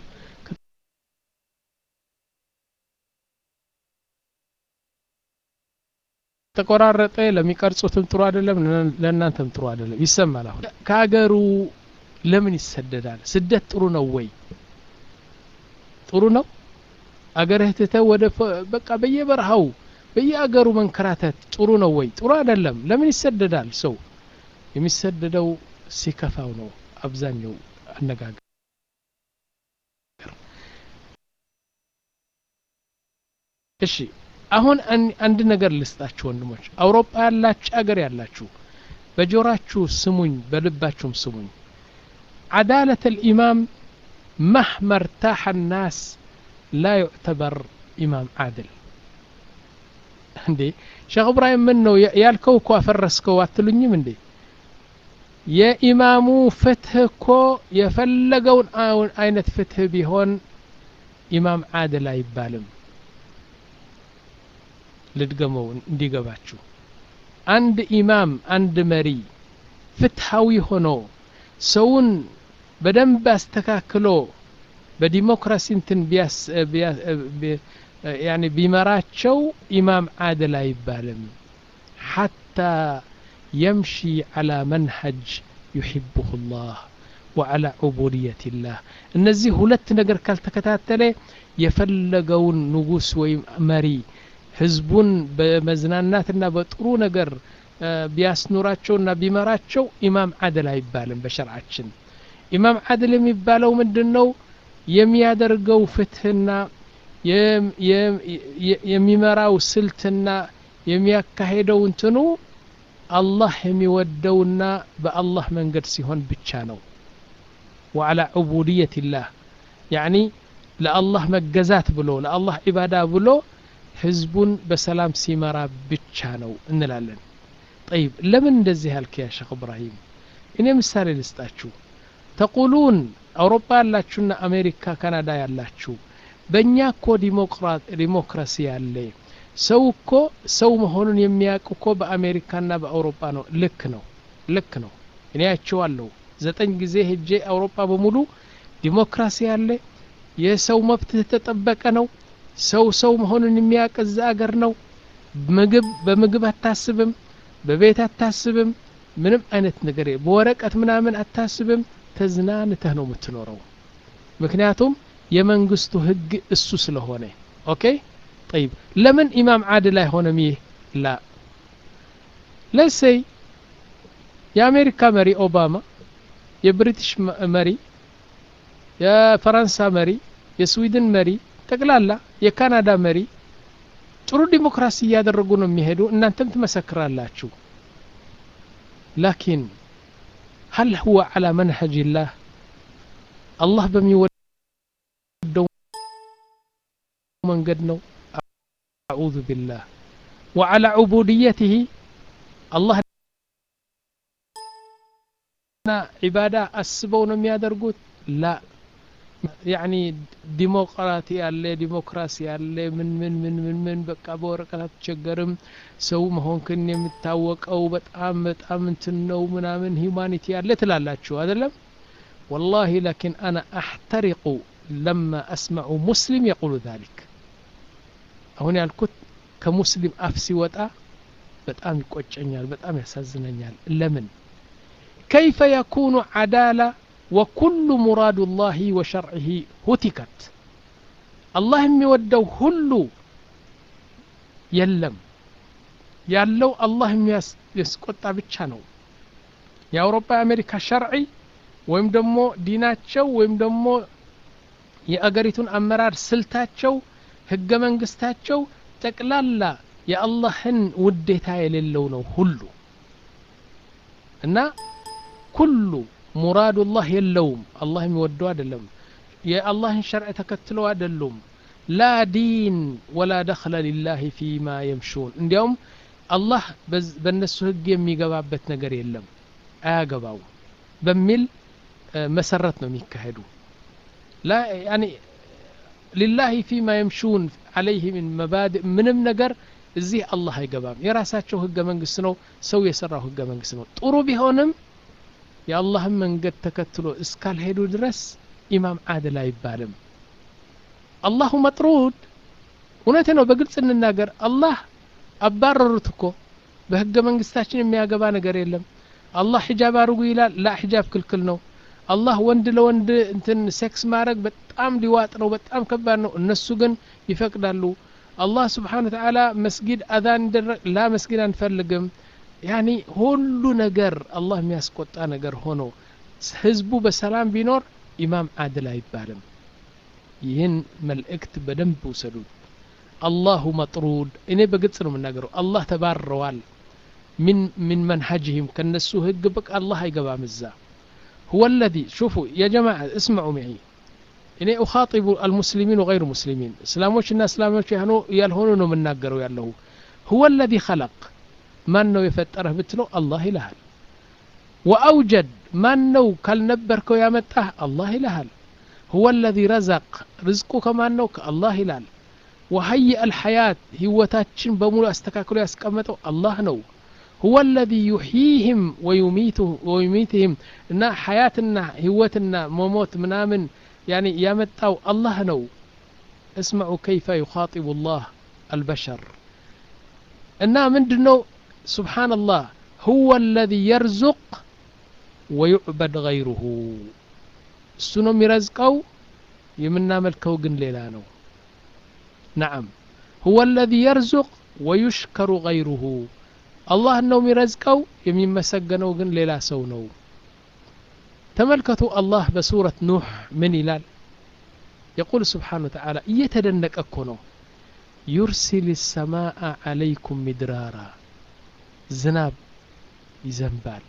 ተቆራረጠ ለሚቀርጹትም ጥሩ አይደለም ለእናንተም ጥሩ አይደለም ይሰማል አሁን ከሀገሩ ለምን ይሰደዳል ስደት ጥሩ ነው ወይ ጥሩ ነው አገርህ ትተህ ወደ በቃ በየበረሃው በየአገሩ መንከራተት ጥሩ ነው ወይ ጥሩ አይደለም ለምን ይሰደዳል ሰው የሚሰደደው ሲከፋው ነው አብዛኛው አነጋገር እሺ አሁን አንድ ነገር ልስጣችሁ ወንድሞች አውሮፓ ያላችሁ አገር ያላችሁ በጆራችሁ ስሙኝ በልባችሁም ስሙኝ عدالة الإمام مهما ارتاح الناس لا يعتبر إمام عادل እንዴ ሼክ እብራሂም ምን ነው ያልከው እኮ አፈረስከው አትሉኝም እንዴ የኢማሙ ፍትህ እኮ የፈለገውን አይነት ፍትህ ቢሆን ኢማም አድል አይባልም ልድገመው እንዲገባችሁ አንድ ኢማም አንድ መሪ ፍትሃዊ ሆኖ ሰውን በደንብ አስተካክሎ በዲሞክራሲ እንትን ያኒ ቢመራቸው ኢማም አድል አይባልም ሐታ የምሺ ዓላ መንሀጅ ዩሕብሁ ላህ ወዓላ ዑቡድየት ላህ እነዚህ ሁለት ነገር ካልተከታተለ የፈለገውን ንጉስ ወይም መሪ ህዝቡን በመዝናናትና በጥሩ ነገር ቢያስኑራቸውና ቢመራቸው ኢማም አድል አይባልም በሸርዓችን ኢማም አድል የሚባለው ምንድን ነው የሚያደርገው ፍትህና የሚመራው ስልትና የሚያካሄደው እንትኑ አላህ የሚወደውና በአላህ መንገድ ሲሆን ብቻ ነው ወዓላ ዑቡድየት ላህ ያኒ ለአላህ መገዛት ብሎ ለአላህ ዒባዳ ብሎ ህዝቡን በሰላም ሲመራ ብቻ ነው እንላለን ጠይብ ለምን እንደዚህ ያልክ ያ ሸክ እብራሂም እኔ ምሳሌ ልስጣችሁ ተቁሉን አውሮፓ ያላችሁና አሜሪካ ካናዳ ያላችሁ በእኛ እኮ ዲሞክራሲ ያለ ሰው እኮ ሰው መሆኑን የሚያውቅ እኮ በአሜሪካና በአውሮፓ ነው ልክ ነው ልክ ነው እኔ ያቸዋለሁ ዘጠኝ ጊዜ ሄጄ አውሮፓ በሙሉ ዲሞክራሲ ያለ የሰው መብት የተጠበቀ ነው ሰው ሰው መሆኑን የሚያውቅ እዛ አገር ነው ምግብ በምግብ አታስብም በቤት አታስብም ምንም አይነት ነገር በወረቀት ምናምን አታስብም ተዝናንተህ ነው የምትኖረው ምክንያቱም የመንግስቱ ህግ እሱ ስለሆነ ኦኬ ጠይብ ለምን ኢማም አድል አይሆንም ይህ ላ ለሰይ የአሜሪካ መሪ ኦባማ የብሪቲሽ መሪ የፈረንሳ መሪ የስዊድን መሪ ጠቅላላ የካናዳ መሪ ጥሩ ዲሞክራሲ እያደረጉ ነው የሚሄዱ እናንተም ትመሰክራላችሁ ላኪን هل هو على منهج الله الله በሚወደው መንገድ ነው أعوذ بالله وعلى عبوديته الله ዒባዳ አስበው ነው የሚያደርጉት ላ ያኒ ዲሞክራቲ ያለ ዲሞክራሲ ያለ ምን ምን ምን ምን ምን በቃ በወረቀት አትቸገርም ሰው መሆንክን የሚታወቀው በጣም በጣም እንትን ነው ምናምን ሂዩማኒቲ ያለ ትላላችሁ አይደለም والله لكن أنا أحترق لما أسمع مسلم يقول ذلك አሁን ያልኩት ከሙስሊም አፍ ሲወጣ በጣም ይቆጨኛል በጣም ያሳዝነኛል ለምን كيف يكون عدالة وكل مراد الله وشرعه هتكت الله የሚወደው ሁሉ የለም ያለው አላህ የሚያስቆጣ ብቻ ነው የአውሮፓ የአሜሪካ ሸርዒ ወይም ደግሞ ዲናቸው ወይም ደግሞ የአገሪቱን አመራር ስልታቸው ህገ መንግስታቸው ጠቅላላ የአላህን ውዴታ የሌለው ነው ሁሉ እና ኩሉ ሙራዱላህ የለውም አላህ የሚወደው አይደለም የአላህን ሸርዕ ተከትለው አይደሉም ላ ዲን ወላ ደኽለ ሊላህ ፊማ የምሹን እንዲያውም አላህ በእነሱ ህግ የሚገባበት ነገር የለም አያገባው በሚል መሰረት ነው የሚካሄዱ ላ ያኒ ሊላሂ ፊማ የምሹን አለይህ ምን መባድእ ምንም ነገር እዚህ አላህ አይገባም የራሳቸው ህገ መንግስት ነው ሰው የሰራው ህገ መንግስት ነው ጥሩ ቢሆንም የአላህን መንገድ ተከትሎ እስካልሄዱ ድረስ ኢማም አድል አይባልም አላሁ መጥሩድ እውነቴ ነው በግልጽ እንናገር አላህ አባረሩት እኮ በህገ መንግስታችን የሚያገባ ነገር የለም አላህ ሒጃብ አድርጉ ይላል ላ ሒጃብ ክልክል ነው አላህ ወንድ ለወንድ እንትን ሴክስ ማድረግ በጣም ሊዋጥ ነው በጣም ከባድ ነው እነሱ ግን ይፈቅዳሉ አላህ ስብሓን ተዓላ መስጊድ አዛን ይደረግ ላ መስጊድ አንፈልግም ያኒ ሁሉ ነገር አላህ የሚያስቆጣ ነገር ሆኖ ህዝቡ በሰላም ቢኖር ኢማም አድል አይባልም ይህን መልእክት በደንብ ውሰዱት አላሁ መጥሩድ እኔ በግልጽ ነው የምናገረው አላህ ተባረዋል من منهجهم كنسو هج بك الله يقبع مزا هو الذي شوفوا يا جماعة اسمعوا معي إني أخاطب المسلمين وغير المسلمين إسلاموش الناس إسلاموش يهنو يالهونو من ناقروا يالله هو الذي خلق من نو يفتره بتلو الله إلهل وأوجد من نو كالنبركو يا متاه الله إلهل هو الذي رزق رزقه كمان نو الله إلهل وهيئ الحياة هوتاتشن بمولو استكاكلو يسكمتو الله نو هو الذي يحييهم ويميته ويميتهم እና ሐያትና ህይወትና መሞት ምናምን ያኒ ያመጣው አላህ ነው እስመዑ ከይፈ ዩኻጢቡ ላህ አልበሸር እና ምንድን ነው ስብሓንላህ ሁወ አለዚ የርዙቅ ወዩዕበድ ገይሩሁ እሱ ነው የሚረዝቀው የምናመልከው ግን ሌላ ነው ነዓም ሁወ አለዚ የርዙቅ ወዩሽከሩ ገይሩሁ አላህ ነው የሚረዝቀው የሚመሰገነው ግን ሌላ ሰው ነው ተመልከቱ አላህ በሱረት ኑሕ ምን ይላል የቁል ስብሓን ወተዓላ እየተደነቀ እኮ ነው ዩርሲል ሰማአ ዓለይኩም ሚድራራ ዝናብ ይዘንባል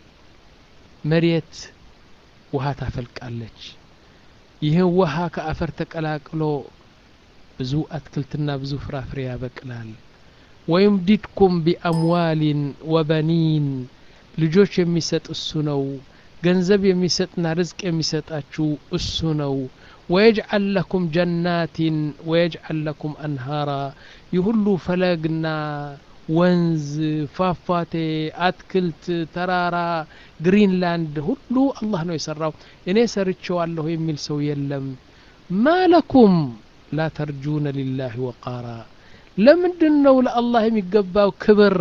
መሬት ውሃ ታፈልቃለች ይህን ውሃ ከአፈር ተቀላቅሎ ብዙ አትክልትና ብዙ ፍራፍሬ ያበቅላል ወዩምዲድኩም ቢአምዋሊን ወበኒን ልጆች የሚሰጥ እሱ ነው ገንዘብ የሚሰጥና ርዝቅ የሚሰጣችሁ እሱ ነው ወየጅዓል ለኩም ጀናቲን ወየጅዓል ለኩም አንሃራ ይህ ሁሉ ፈለግና ወንዝ ፏፏቴ አትክልት ተራራ ግሪንላንድ ሁሉ አላህ ነው የሰራው እኔ ሰርቼዋለሁ የሚል ሰው የለም ማለኩም ላ ተርጁነ ሊላህ ወቃራ ለምንድን ነው ለአላህ የሚገባው ክብር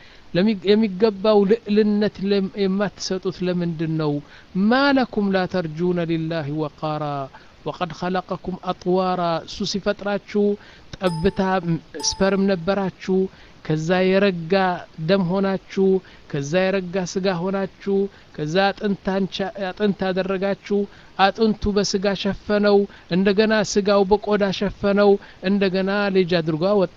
የሚገባው ልዕልነት የማትሰጡት ለምንድን ነው ማለኩም ላ ተርጁነ ሊላህ ወቃራ ወቀድ ኸለቀኩም አጥዋራ እሱ ሲፈጥራችሁ ጠብታ ስፐርም ነበራችሁ ከዛ የረጋ ደም ሆናችሁ ከዛ የረጋ ስጋ ሆናችሁ ከዛ አጥንት አደረጋችሁ አጥንቱ በስጋ ሸፈነው እንደገና ስጋው በቆዳ ሸፈነው እንደገና ልጅ አድርጎ ወጣ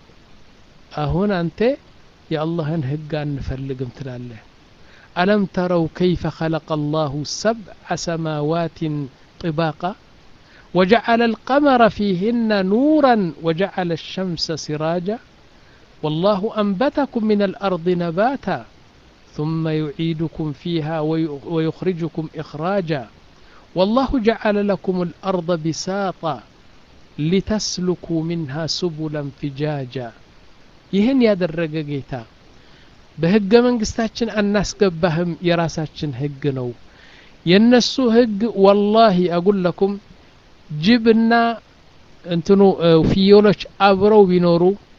አሁን አንተ የአላህን ህግ አንፈልግም ትላለህ አለም ተረው ከይፈ ኸለቀ አላሁ ሰብዐ ሰማዋትን طباقا وجعل القمر فيهن نورا وجعل الشمس سراجا والله أنبتكم من الأرض نباتا ثم يعيدكم فيها ويخرجكم إخراجا والله جعل لكم الأرض بساطا لتسلكوا منها سبلا فجاجا ይህን ያደረገ ጌታ በህገ መንግስታችን አናስገባህም የራሳችን ህግ ነው የነሱ ህግ ወላሂ አጉለኩም ጅብና እንትኑ ፍየሎች አብረው ቢኖሩ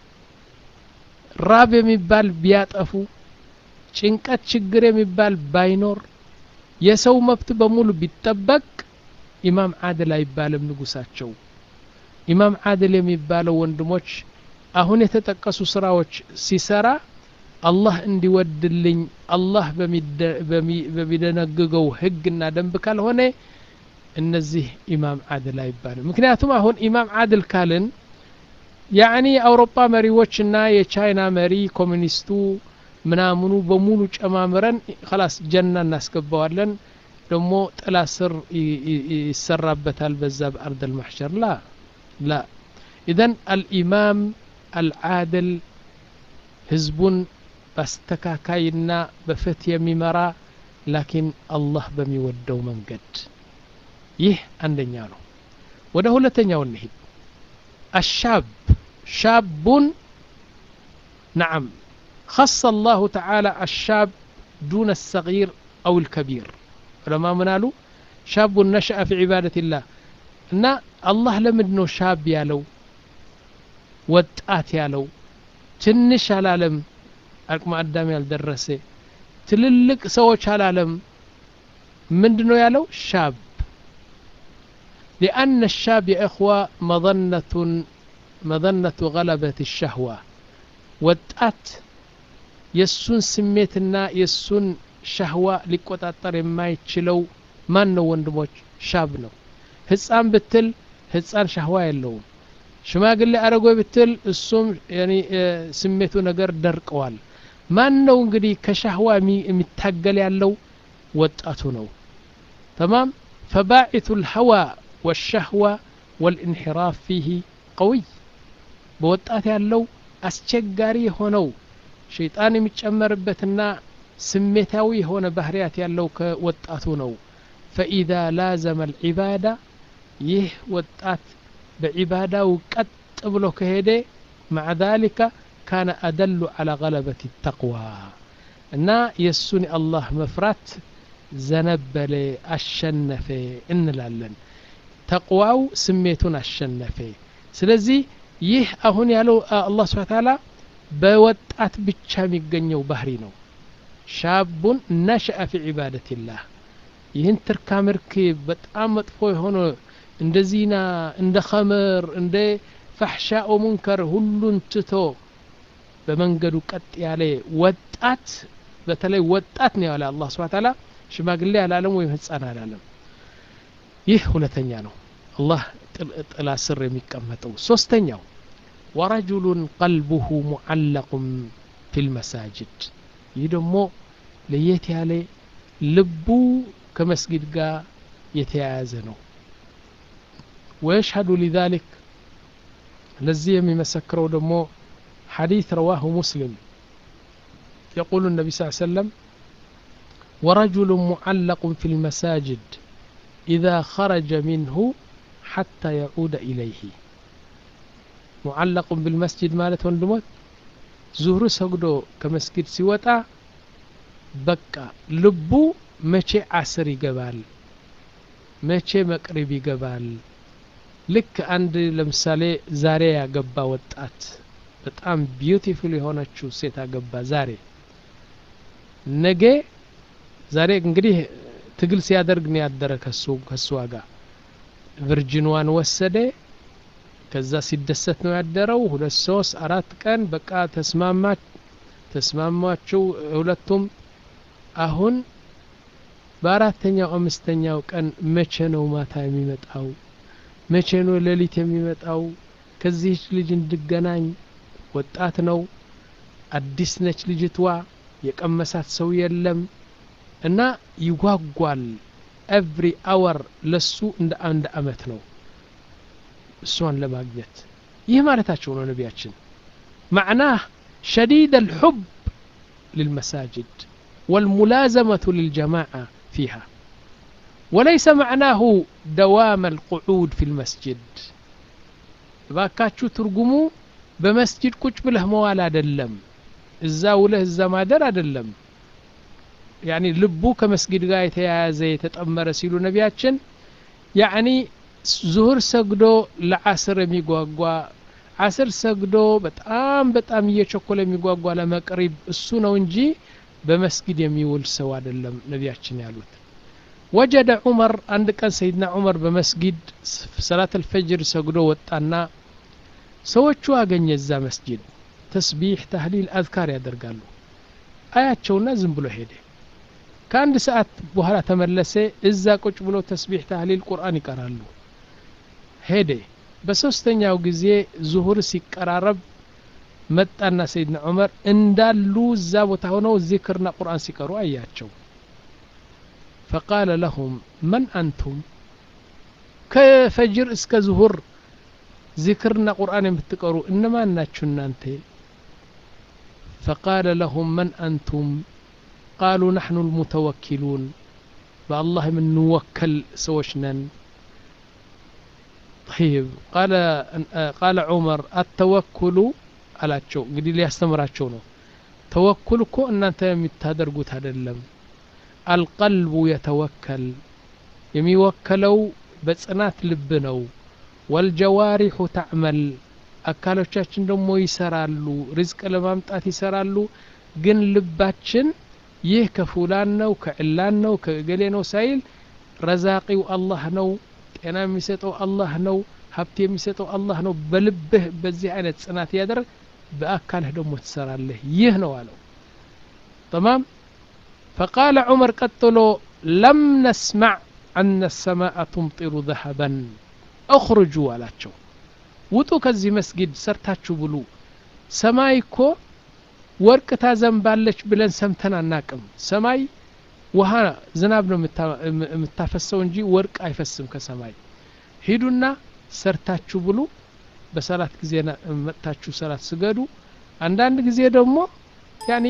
ራብ የሚባል ቢያጠፉ ጭንቀት ችግር የሚባል ባይኖር የሰው መብት በሙሉ ቢጠበቅ ኢማም አድል አይባልም ንጉሳቸው ኢማም አድል የሚባለው ወንድሞች አሁን የተጠቀሱ ስራዎች ሲሰራ አላህ እንዲወድልኝ አላህ በሚደነግገው ህግና ደንብ ካልሆነ እነዚህ ኢማም አድል አይባልም ምክንያቱም አሁን ኢማም አድል ካልን ያዕኒ የአውሮፓ መሪዎችና የቻይና መሪ ኮሚኒስቱ ምናምኑ በሙሉ ጨማምረን ከላስ ጀና እናስገባዋለን ደግሞ ጥላ ስር ይሰራበታል በዛ በአርድ ልማሕሸር ላ ላ ኢዘን አልኢማም አልዓድል ህዝቡን በአስተካካይና በፍትህ የሚመራ ላኪን አላህ በሚወደው መንገድ ይህ አንደኛ ነው ወደ ሁለተኛው እንሂድ الشاب شاب نعم خص الله تعالى الشاب دون الصغير أو الكبير علماء منالو شاب نشأ في عبادة الله እና አላህ ለምንድ ነው ሻብ ያለው ወጣት ያለው ትንሽ አላለም አቅመ አዳም ያልደረሰ ትልልቅ ሰዎች አላለም ምንድ ነው ያለው ሻብ لأن الشاب يا إخوة مظنة مظنة غلبة الشهوة ወጣት የእሱን ስሜትና የእሱን ሻህዋ ሊቆጣጠር የማይችለው ማን ነው ወንድሞች ሻብ ነው ህፃን ብትል ህፃን ሻህዋ የለውም ሽማግሌ አረጎ ብትል እሱም ስሜቱ ነገር ደርቀዋል ማን ነው እንግዲህ ከሻህዋ የሚታገል ያለው ወጣቱ ነው ተማም ፈባዒቱ ልሀዋ والشهوة والانحراف فيه قوي በወጣት ያለው አስቸጋሪ የሆነው ሸይጣን የሚጨመርበትና ስሜታዊ የሆነ ባህርያት ያለው ከወጣቱ ነው ፈኢዛ ላዘመ ልዒባዳ ይህ ወጣት በዒባዳው ቀጥ ብሎ ከሄደ مع ذلك كان أدل على غلبة التقوى እና የእሱን የአላህ መፍራት ዘነበለ አሸነፈ እንላለን ተቅዋው ስሜቱን አሸነፈ ስለዚህ ይህ አሁን ያለው አላህ ስብሓ ታላ በወጣት ብቻ የሚገኘው ባህሪ ነው ሻቡን ነሸአ ፊ ዒባደትላህ ይህን ትርካ ምርክ በጣም መጥፎ የሆነ እንደ ዚና እንደ ኸምር እንደ ፋሕሻኦ ሙንከር ሁሉን ትቶ በመንገዱ ቀጥ ያለ ወጣት በተለይ ወጣት ነው ያለ አላህ ስብሓ ታላ ሽማግሌ አላለም ወይም ህፃን አላለም ይህ ሁለተኛ ነው አላህ ጥላ ስር የሚቀመጠው ሶስተኛው ወረጁሉን ቀልቡሁ ሙዓለቁን ፊ ልመሳጅድ ይህ ደግሞ ለየት ያለ ልቡ ከመስጊድ ጋር የተያያዘ ነው ወየሽሀዱ ሊዛሊክ ለዚህ የሚመሰክረው ደግሞ ሐዲث رواه مسلم يقول النبي صلى الله عليه وسلم ورجل معلق في المساجد إذا خرج منه حتى يعود إليه معلق بالمسجد مالت وندموت ዙህሩ ሰግዶ ከመስጊድ ሲወጣ በቃ ልቡ መቼ አስር ይገባል መቼ መቅሪብ ይገባል ልክ አንድ ለምሳሌ ዛሬ ያገባ ወጣት በጣም ቢዩቲፉል የሆነችው ሴት አገባ ዛሬ ነገ ዛሬ እንግዲህ ትግል ሲያደርግ ነው ያደረ ከሱ ከሷ ጋር ቨርጂንዋን ወሰደ ከዛ ሲደሰት ነው ያደረው ሁለት ሶስት አራት ቀን በቃ ተስማማ ተስማማቸው ሁለቱም አሁን በአራተኛው አምስተኛው ቀን መቼ ነው ማታ የሚመጣው መቼ ነው ሌሊት የሚመጣው ከዚህች ልጅ እንድገናኝ ወጣት ነው አዲስ ነች ልጅቷ የቀመሳት ሰው የለም እና ይጓጓል ኤቭሪ አወር ለሱ እንደ አንድ አመት ነው እሷን ለማግኘት ይህ ማለታቸው ነው ነቢያችን ማዕናህ ሸዲድ አልሑብ للمساجد والملازمة للجماعة فيها وليس معناه دوام القعود في المسجد باكاتشو ترجمو بمسجد كوش بله موال አደለም እዛ ውለህ እዛ ማደር አደለም ያኒ ልቡ ከመስጊድ ጋር የተያያዘ የተጠመረ ሲሉ ነቢያችን ያኒ ዙሁር ሰግዶ ለዓስር የሚጓጓ ዓስር ሰግዶ በጣም በጣም እየቸኮለ የሚጓጓ ለመቅሪብ እሱ ነው እንጂ በመስጊድ የሚውል ሰው አይደለም ነቢያችን ያሉት ወጀደ ዑመር አንድ ቀን ሰይድና ዑመር በመስጊድ ሰላት አልፈጅር ሰግዶ ወጣና ሰዎቹ አገኘ እዛ መስጊድ ተስቢሕ ታህሊል አዝካር ያደርጋሉ አያቸውና ዝም ብሎ ሄደ ከአንድ ሰዓት በኋላ ተመለሰ እዛ ቁጭ ብሎ ተስቢሕ ታህሊል ቁርአን ይቀራሉ ሄደ በሶስተኛው ጊዜ ዙሁር ሲቀራረብ መጣና ሰይድና ዑመር እንዳሉ እዛ ቦታ ሆነው ዚክርና ቁርአን ሲቀሩ አያቸው ፈቃለ ለሁም መን አንቱም ከፈጅር እስከ ዙሁር ዚክርና ቁርአን የምትቀሩ እነማን ናችሁ እናንተ ፈቃለ ለሁም መን አንቱም ቃሉ ናሕኑ ልሙተወኪሉን በአላህ የምንወከል ሰዎች ነን طيب قال قال عمر التوكل አላቸው እንግዲህ ሊያስተምራቸው ነው ተወኩል እኮ እናንተ የምታደርጉት አይደለም አልቀልቡ የተወከል የሚወከለው በጽናት ልብ ነው ወልጀዋሪሑ ተዕመል አካሎቻችን ደግሞ ይሰራሉ ሪዝቅ ለማምጣት ይሰራሉ ግን ልባችን ይህ ከፉላን ነው ከዕላን ነው ከእገሌ ነው ሳይል ረዛቂው አላህ ነው ጤና የሚሰጠው አላህ ነው ሀብት የሚሰጠው አላህ ነው በልብህ በዚህ አይነት ጽናት ያደረግ በአካልህ ደግሞ ትሰራለህ ይህ ነው አለው ተማም ፈቃለ ዑመር ቀጥሎ ለም ነስማዕ አነ ሰማአ ቱምጢሩ ዘሀበን እኽርጁ አላቸው ውጡ ከዚህ መስጊድ ሰርታችሁ ብሉ ሰማይ እኮ ወርቅ ታዘንባለች ብለን ሰምተን አናቅም ሰማይ ውሃ ዝናብ ነው የምታፈሰው እንጂ ወርቅ አይፈስም ከሰማይ ሂዱና ሰርታችሁ ብሉ በሰላት ጊዜ መጥታችሁ ሰላት ስገዱ አንዳንድ ጊዜ ደግሞ ያኒ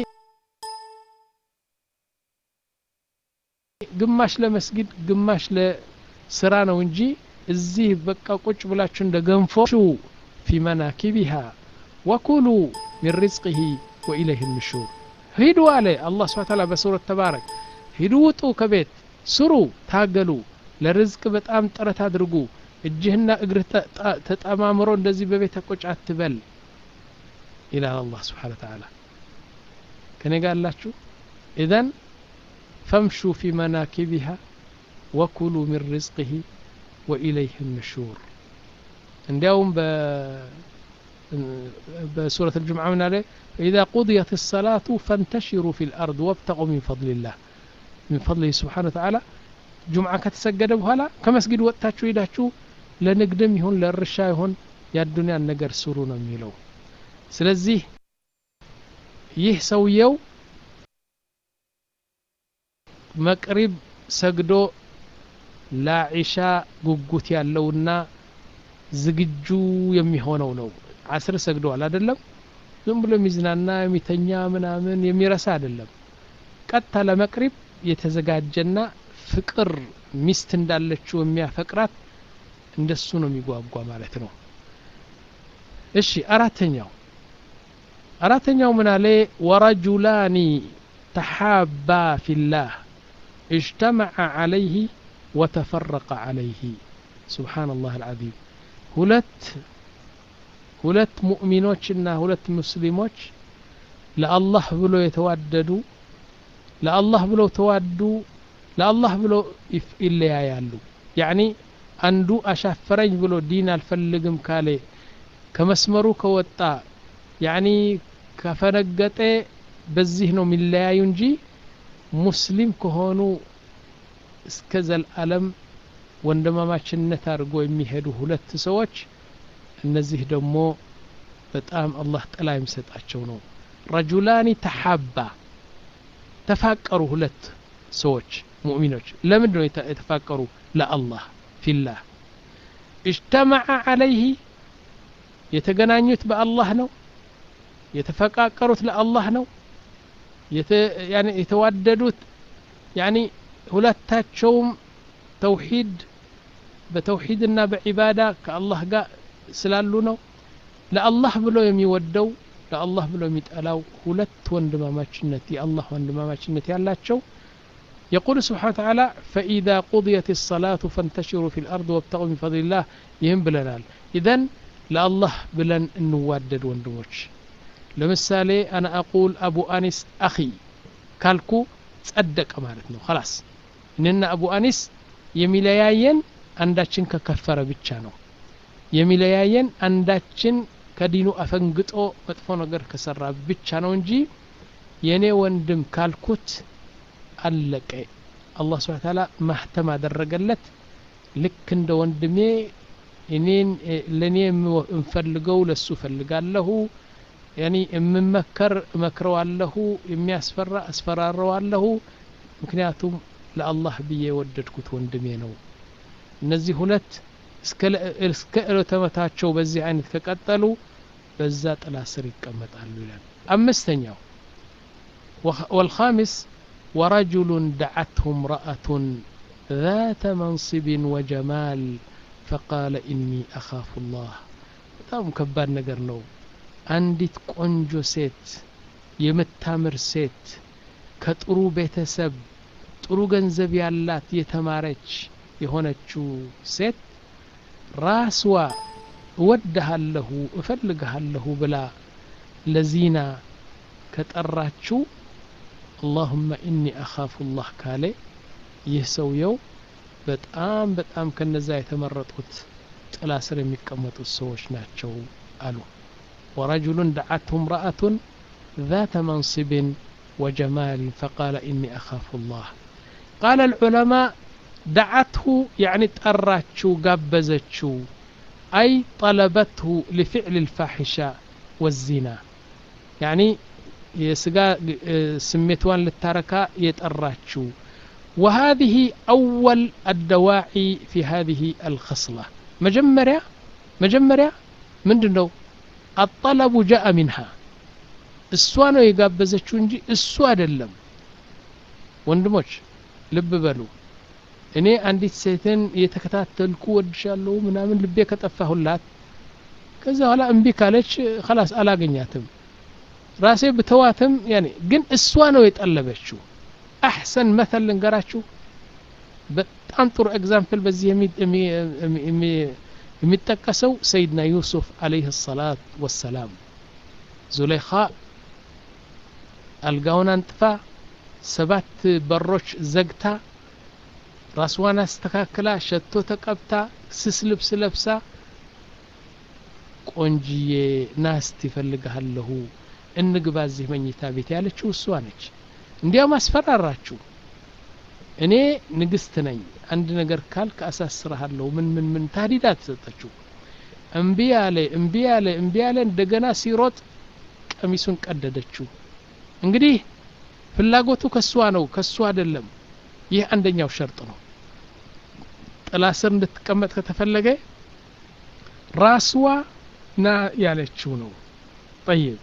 ግማሽ ለመስጊድ ግማሽ ለስራ ነው እንጂ እዚህ በቃ ቁጭ ብላችሁ እንደ ገንፎ ፊ መናኪቢሃ ወኩሉ ሚን ሪዝቅህ ወኢለይህ ንሹር ሂዱ አለ አላህ ስብሓ ታላ በሱረት ተባረክ ሂዱ ውጡ ከቤት ስሩ ታገሉ ለርዝቅ በጣም ጥረት አድርጉ እጅህና እግርህ ተጠማምሮ እንደዚህ በቤት ቁጭ አትበል ይላል አላህ ስብሓን ተዓላ ከኔ ጋር አላችሁ ኢዘን ፈምሹ ፊ መናኪቢሃ ወኩሉ ሚን ሪዝቅህ ወኢለይህ ንሹር እንዲያውም በሱረት الجمعة من عليه فإذا قضيت الصلاة فانتشروا في الأرض وابتغوا من فضل الله من فضله سبحانه وتعالى ጁምዓ ከተሰገደ በኋላ ከመስጊድ ወጥታችሁ ሄዳችሁ ለንግድም ይሁን ለእርሻ ይሁን የአዱንያን ነገር ስሩ ነው የሚለው ስለዚህ ይህ ሰውየው መቅሪብ ሰግዶ ለዒሻ ጉጉት ያለውና ዝግጁ የሚሆነው ነው አስር ሰግደዋል አይደለም ዝም ብሎ የሚዝናና የሚተኛ ምናምን የሚረሳ አይደለም ቀጥታ ለመቅሪብ የተዘጋጀና ፍቅር ሚስት እንዳለችው የሚያፈቅራት እንደሱ ነው የሚጓጓ ማለት ነው እሺ አራተኛው አራተኛው ምን አለ ወረጁላኒ ተሓባ ፊላህ اجتمع عليه وتفرق عليه سبحان الله العظيم ሁለት ሁለት ሙእሚኖችና ሁለት ሙስሊሞች ለአላህ ብሎ የተዋደዱ ለአላህ ብለው ተዋዱ ለአላህ ብሎ ይለያያሉ ያኒ አንዱ አሻፈረኝ ብሎ ዲን አልፈልግም ካለ ከመስመሩ ከወጣ ያኒ ከፈነገጠ በዚህ ነው የሚለያዩ እንጂ ሙስሊም ከሆኑ እስከ ዘልዓለም ወንድማማችነት አድርጎ የሚሄዱ ሁለት ሰዎች እነዚህ ደግሞ በጣም አላህ ጥላ የሚሰጣቸው ነው ረጁላኒ ተሓባ ተፋቀሩ ሁለት ሰዎች ሙእሚኖች ለምንድን ነው የተፋቀሩ ለአላህ ፊላህ እጅተመዐ አለይህ የተገናኙት በአላህ ነው የተፈቃቀሩት ለአላህ ነው የተዋደዱት ያኒ ሁለታቸውም ተውሂድ በተውሂድና በዒባዳ ከአላህ ጋር ስላሉ ነው ለአላህ ብሎ የሚወደው ለአላህ ብሎ የሚጠላው ሁለት ወንድማማችነት የአላህ ወንድማማችነት ያላቸው يقول سبحانه وتعالى فإذا قضيت الصلاة فانتشروا في الأرض وابتغوا من فضل الله يهم بلنال إذن لا الله بلن نوادد وندموش لمثالي أنا أقول أبو أنس أخي كالكو تصدق مالتنا خلاص إننا أبو أنس የሚለያየን አንዳችን ከከፈረ ብቻ ነው የሚለያየን አንዳችን ከዲኑ አፈንግጦ መጥፎ ነገር ከሰራ ብቻ ነው እንጂ የእኔ ወንድም ካልኩት አለቀ አላህ ስብሓን ታላ ማህተም አደረገለት ልክ እንደ ወንድሜ እኔን ለእኔ የምፈልገው ለሱ እፈልጋለሁ ያኒ የምመከር እመክረዋለሁ የሚያስፈራ አስፈራረዋለሁ ምክንያቱም ለአላህ ብዬ የወደድኩት ወንድሜ ነው እነዚህ ሁለት እስከ ዕለተመታቸው በዚህ አይነት ከቀጠሉ በዛ ጥላ ስር ይቀመጣሉ ይላል አምስተኛው والخامس ورجل دعته امرأة ذات منصب وجمال فقال إني أخاف الله በጣም ከባድ ነገር ነው አንዲት ቆንጆ ሴት የምታምር ሴት ከጥሩ ቤተሰብ ጥሩ ገንዘብ ያላት የተማረች የሆነችው ሴት ራስዋ እወድሃለሁ እፈልግሃለሁ ብላ ለዚና ከጠራችው አላሁመ ኢኒ አኻፉ ላህ ካለ ይህ ሰውየው በጣም በጣም ከነዛ የተመረጡት ጥላ ስር የሚቀመጡት ሰዎች ናቸው አሉ ወረጅሉን ደዓትሁ እምረአቱን ذات منصب وجمال فقال إني أخاف الله قال العلماء دعته يعني تأراتشو قابزتشو أي طلبته لفعل الفاحشة والزنا يعني يسقى سميتوان للتركة يتأراتشو وهذه أول الدواعي في هذه الخصلة مجمرة مجمرة من دنو الطلب جاء منها እሷ ነው የጋበዘችው እንጂ እሱ አይደለም ወንድሞች ልብ በሉ እኔ አንዲት ሴትን እየተከታተልኩ ወድሻለሁ ምናምን ልቤ ከጠፋሁላት ከዛ በኋላ እምቢ ካለች ከላስ አላገኛትም ራሴ ብተዋትም ያኔ ግን እሷ ነው የጠለበችው አሕሰን መተል ልንገራችሁ በጣም ጥሩ ኤግዛምፕል በዚህ የሚጠቀሰው ሰይድና ዩሱፍ አለይህ ሰላት ወሰላም ዙሌኻ አልጋውን አንጥፋ ሰባት በሮች ዘግታ ራስዋን አስተካክላ ሸቶ ተቀብታ ስስ ልብስ ለብሳ ቆንጅዬ ናስት ይፈልግሃለሁ እንግባ እዚህ መኝታ ቤት ያለችው እሷ ነች እንዲያውም አስፈራራችሁ እኔ ንግስት ነኝ አንድ ነገር ካልክ አሳስረሃለሁ ምን ምን ምን ታዲዳ ተሰጠችው እምቢ ያለ እምቢ ያለ እምቢ ያለ እንደገና ሲሮጥ ቀሚሱን ቀደደችው እንግዲህ ፍላጎቱ ከሷ ነው ከሷ አይደለም ይህ አንደኛው ሸርጥ ነው ጥላ ስር እንድትቀመጥ ከተፈለገ ራስዋ ና ያለችው ነው ጠይብ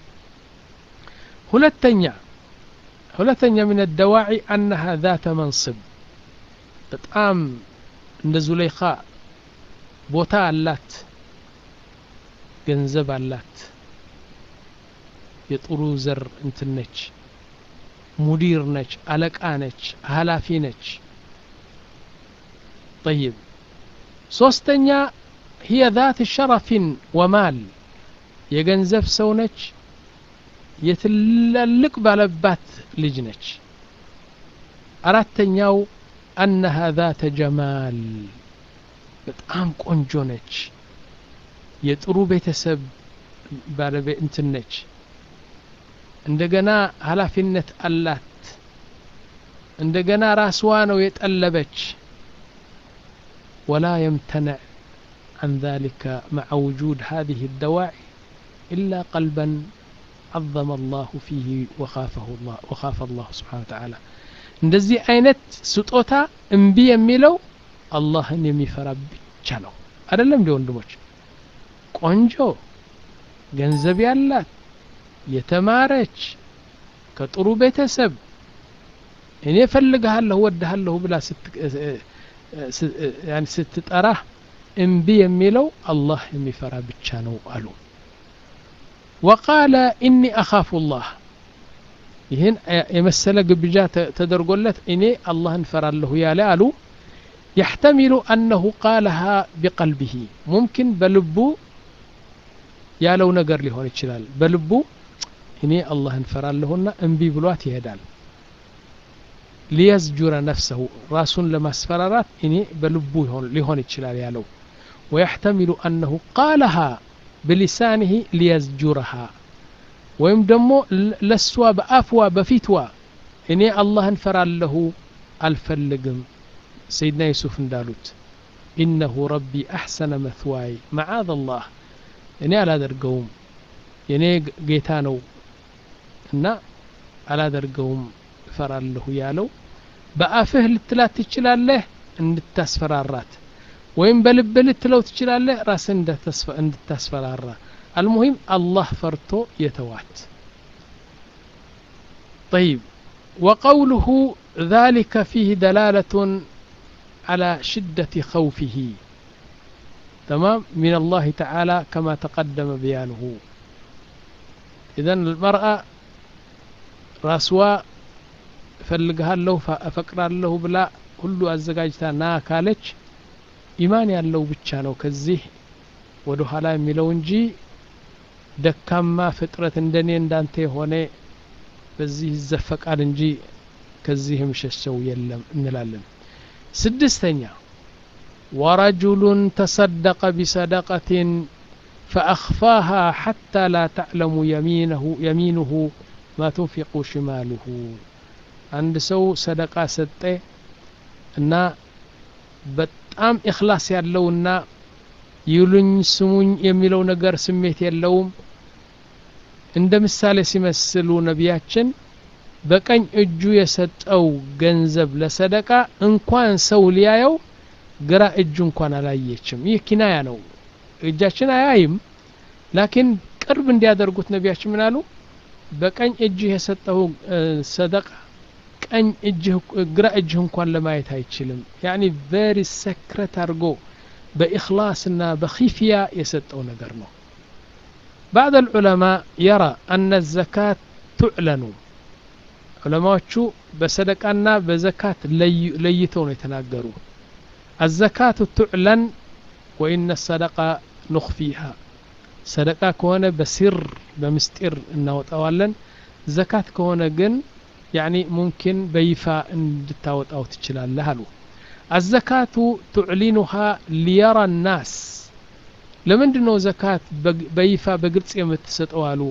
ሁለተኛ ሁለተኛ ምን الدواعي أنها ذات منصب በጣም እንደ ዙለይኻ ቦታ አላት ገንዘብ አላት የጥሩ ዘር እንትን ነች ሙዲር ነች አለቃ ነች ሀላፊ ነች طيب ሶስተኛ هي ذات شرف ومال የገንዘብ ሰው ነች የትላልቅ ባለባት ልጅ ነች አራተኛው አነሃ ذات ጀማል በጣም ቆንጆ ነች የጥሩ ቤተሰብ ባለቤት እንትን ነች እንደገና ኃላፊነት አላት እንደገና ራስዋ ነው የጠለበች ولا يمتنع عن ذلك مع وجود هذه الدواعي إلا قلبا عظم الله فيه وخافه الله وخاف الله سبحانه وتعالى እንደዚህ አይነት ስጦታ እምቢ የሚለው አላህን የሚፈራ ብቻ ነው አይደለም እንዲ ወንድሞች ቆንጆ ገንዘብ ያላት የተማረች ከጥሩ ቤተሰብ እኔ ፈልግሃለሁ ወድሃለሁ ብላ ስትጠራህ እምቢ የሚለው አላህ የሚፈራ ብቻ ነው አሉ ወቃለ ኢኒ አኻፉ ላህ ይህን የመሰለ ግብዣ ተደርጎለት እኔ አላህን ፈራለሁ ያለ አሉ يحتمل أنه قالها بقلبه ممكن بلبو ያለው ነገር ሊሆን ይችላል በልቡ እኔ አላህን ፈራለሁና እምቢ ብሏት ይሄዳል ሊየዝጁረ ነፍሰሁ ራሱን ለማስፈራራት እኔ በልቡ ሊሆን ይችላል ያለው ويحتمل أنه قالها بلسانه ليزجرها ወይም ደግሞ ለሷ በአፍዋ በፊትዋ እኔ አላህን ፈራለሁ አልፈልግም ሰይድና ዩሱፍ እንዳሉት ኢነሁ ረቢ አሕሰነ መትዋይ መዓዝ አላህ እኔ አላደርገውም የእኔ ጌታ ነው እና አላደርገውም እፈራለሁ ያለው በአፍህ ልትላት ትችላለህ እንድታስፈራራት ወይም በልብህ ልትለው ትችላለህ ራስን እንድታስፈራራ አልሙሂም አላህ ፈርቶ የተዋት طيب وقوله ذلك فيه دلالة على شدة خوفه تمام من الله تعالى كما تقدم بيانه إذا المرأة راسوا እፈልግሃለሁ እፈቅራለሁ ብላ ሁሉ አዘጋጅታ ና ካለች ኢማን ያለው ብቻ ነው ከዚህ ወደ ኋላ የሚለው እንጂ ደካማ ፍጥረት እንደኔ እንዳንተ የሆነ በዚህ ይዘፈቃል እንጂ ከዚህ የምሸሸው የለም እንላለን ስድስተኛ ወረጁሉን ተሰደቀ ቢሰደቀትን فأخفاها حتى لا تعلم يمينه يمينه ما تنفق شماله አንድ ሰው ሰደቃ ሰጠ እና በጣም ኢኽላስ ያለውና ይሉኝ ስሙኝ የሚለው ነገር ስሜት የለውም እንደ ምሳሌ ሲመስሉ ነቢያችን በቀኝ እጁ የሰጠው ገንዘብ ለሰደቃ እንኳን ሰው ሊያየው ግራ እጁ እንኳን አላየችም ይህ ኪናያ ነው እጃችን አያይም ላኪን ቅርብ እንዲያደርጉት ነቢያችን ምን አሉ በቀኝ እጅህ የሰጠው ሰደቃ ቀኝ እጅህ ግራ እጅህ እንኳን ለማየት አይችልም ያኒ ቨሪ ሰክረት አድርጎ በኢኽላስና በኺፍያ የሰጠው ነገር ነው بعض العلماء يرى أن الزكاة تعلن ዑለማዎቹ በሰደቃና በዘካት ለይተው ነው የተናገሩ الزكاة تعلن وإن الصدقة نخفيها ሰደቃ ከሆነ በሲር በምስጢር እናወጣዋለን ዘካት ከሆነ ግን ያኒ ሙምኪን በይፋ እንድታወጣው ትችላለህ አሉ አዘካቱ ቱዕሊኑሃ ሊየራ ናስ ለምንድን ነው ዘካት በይፋ በግልጽ የምትሰጠው አሉ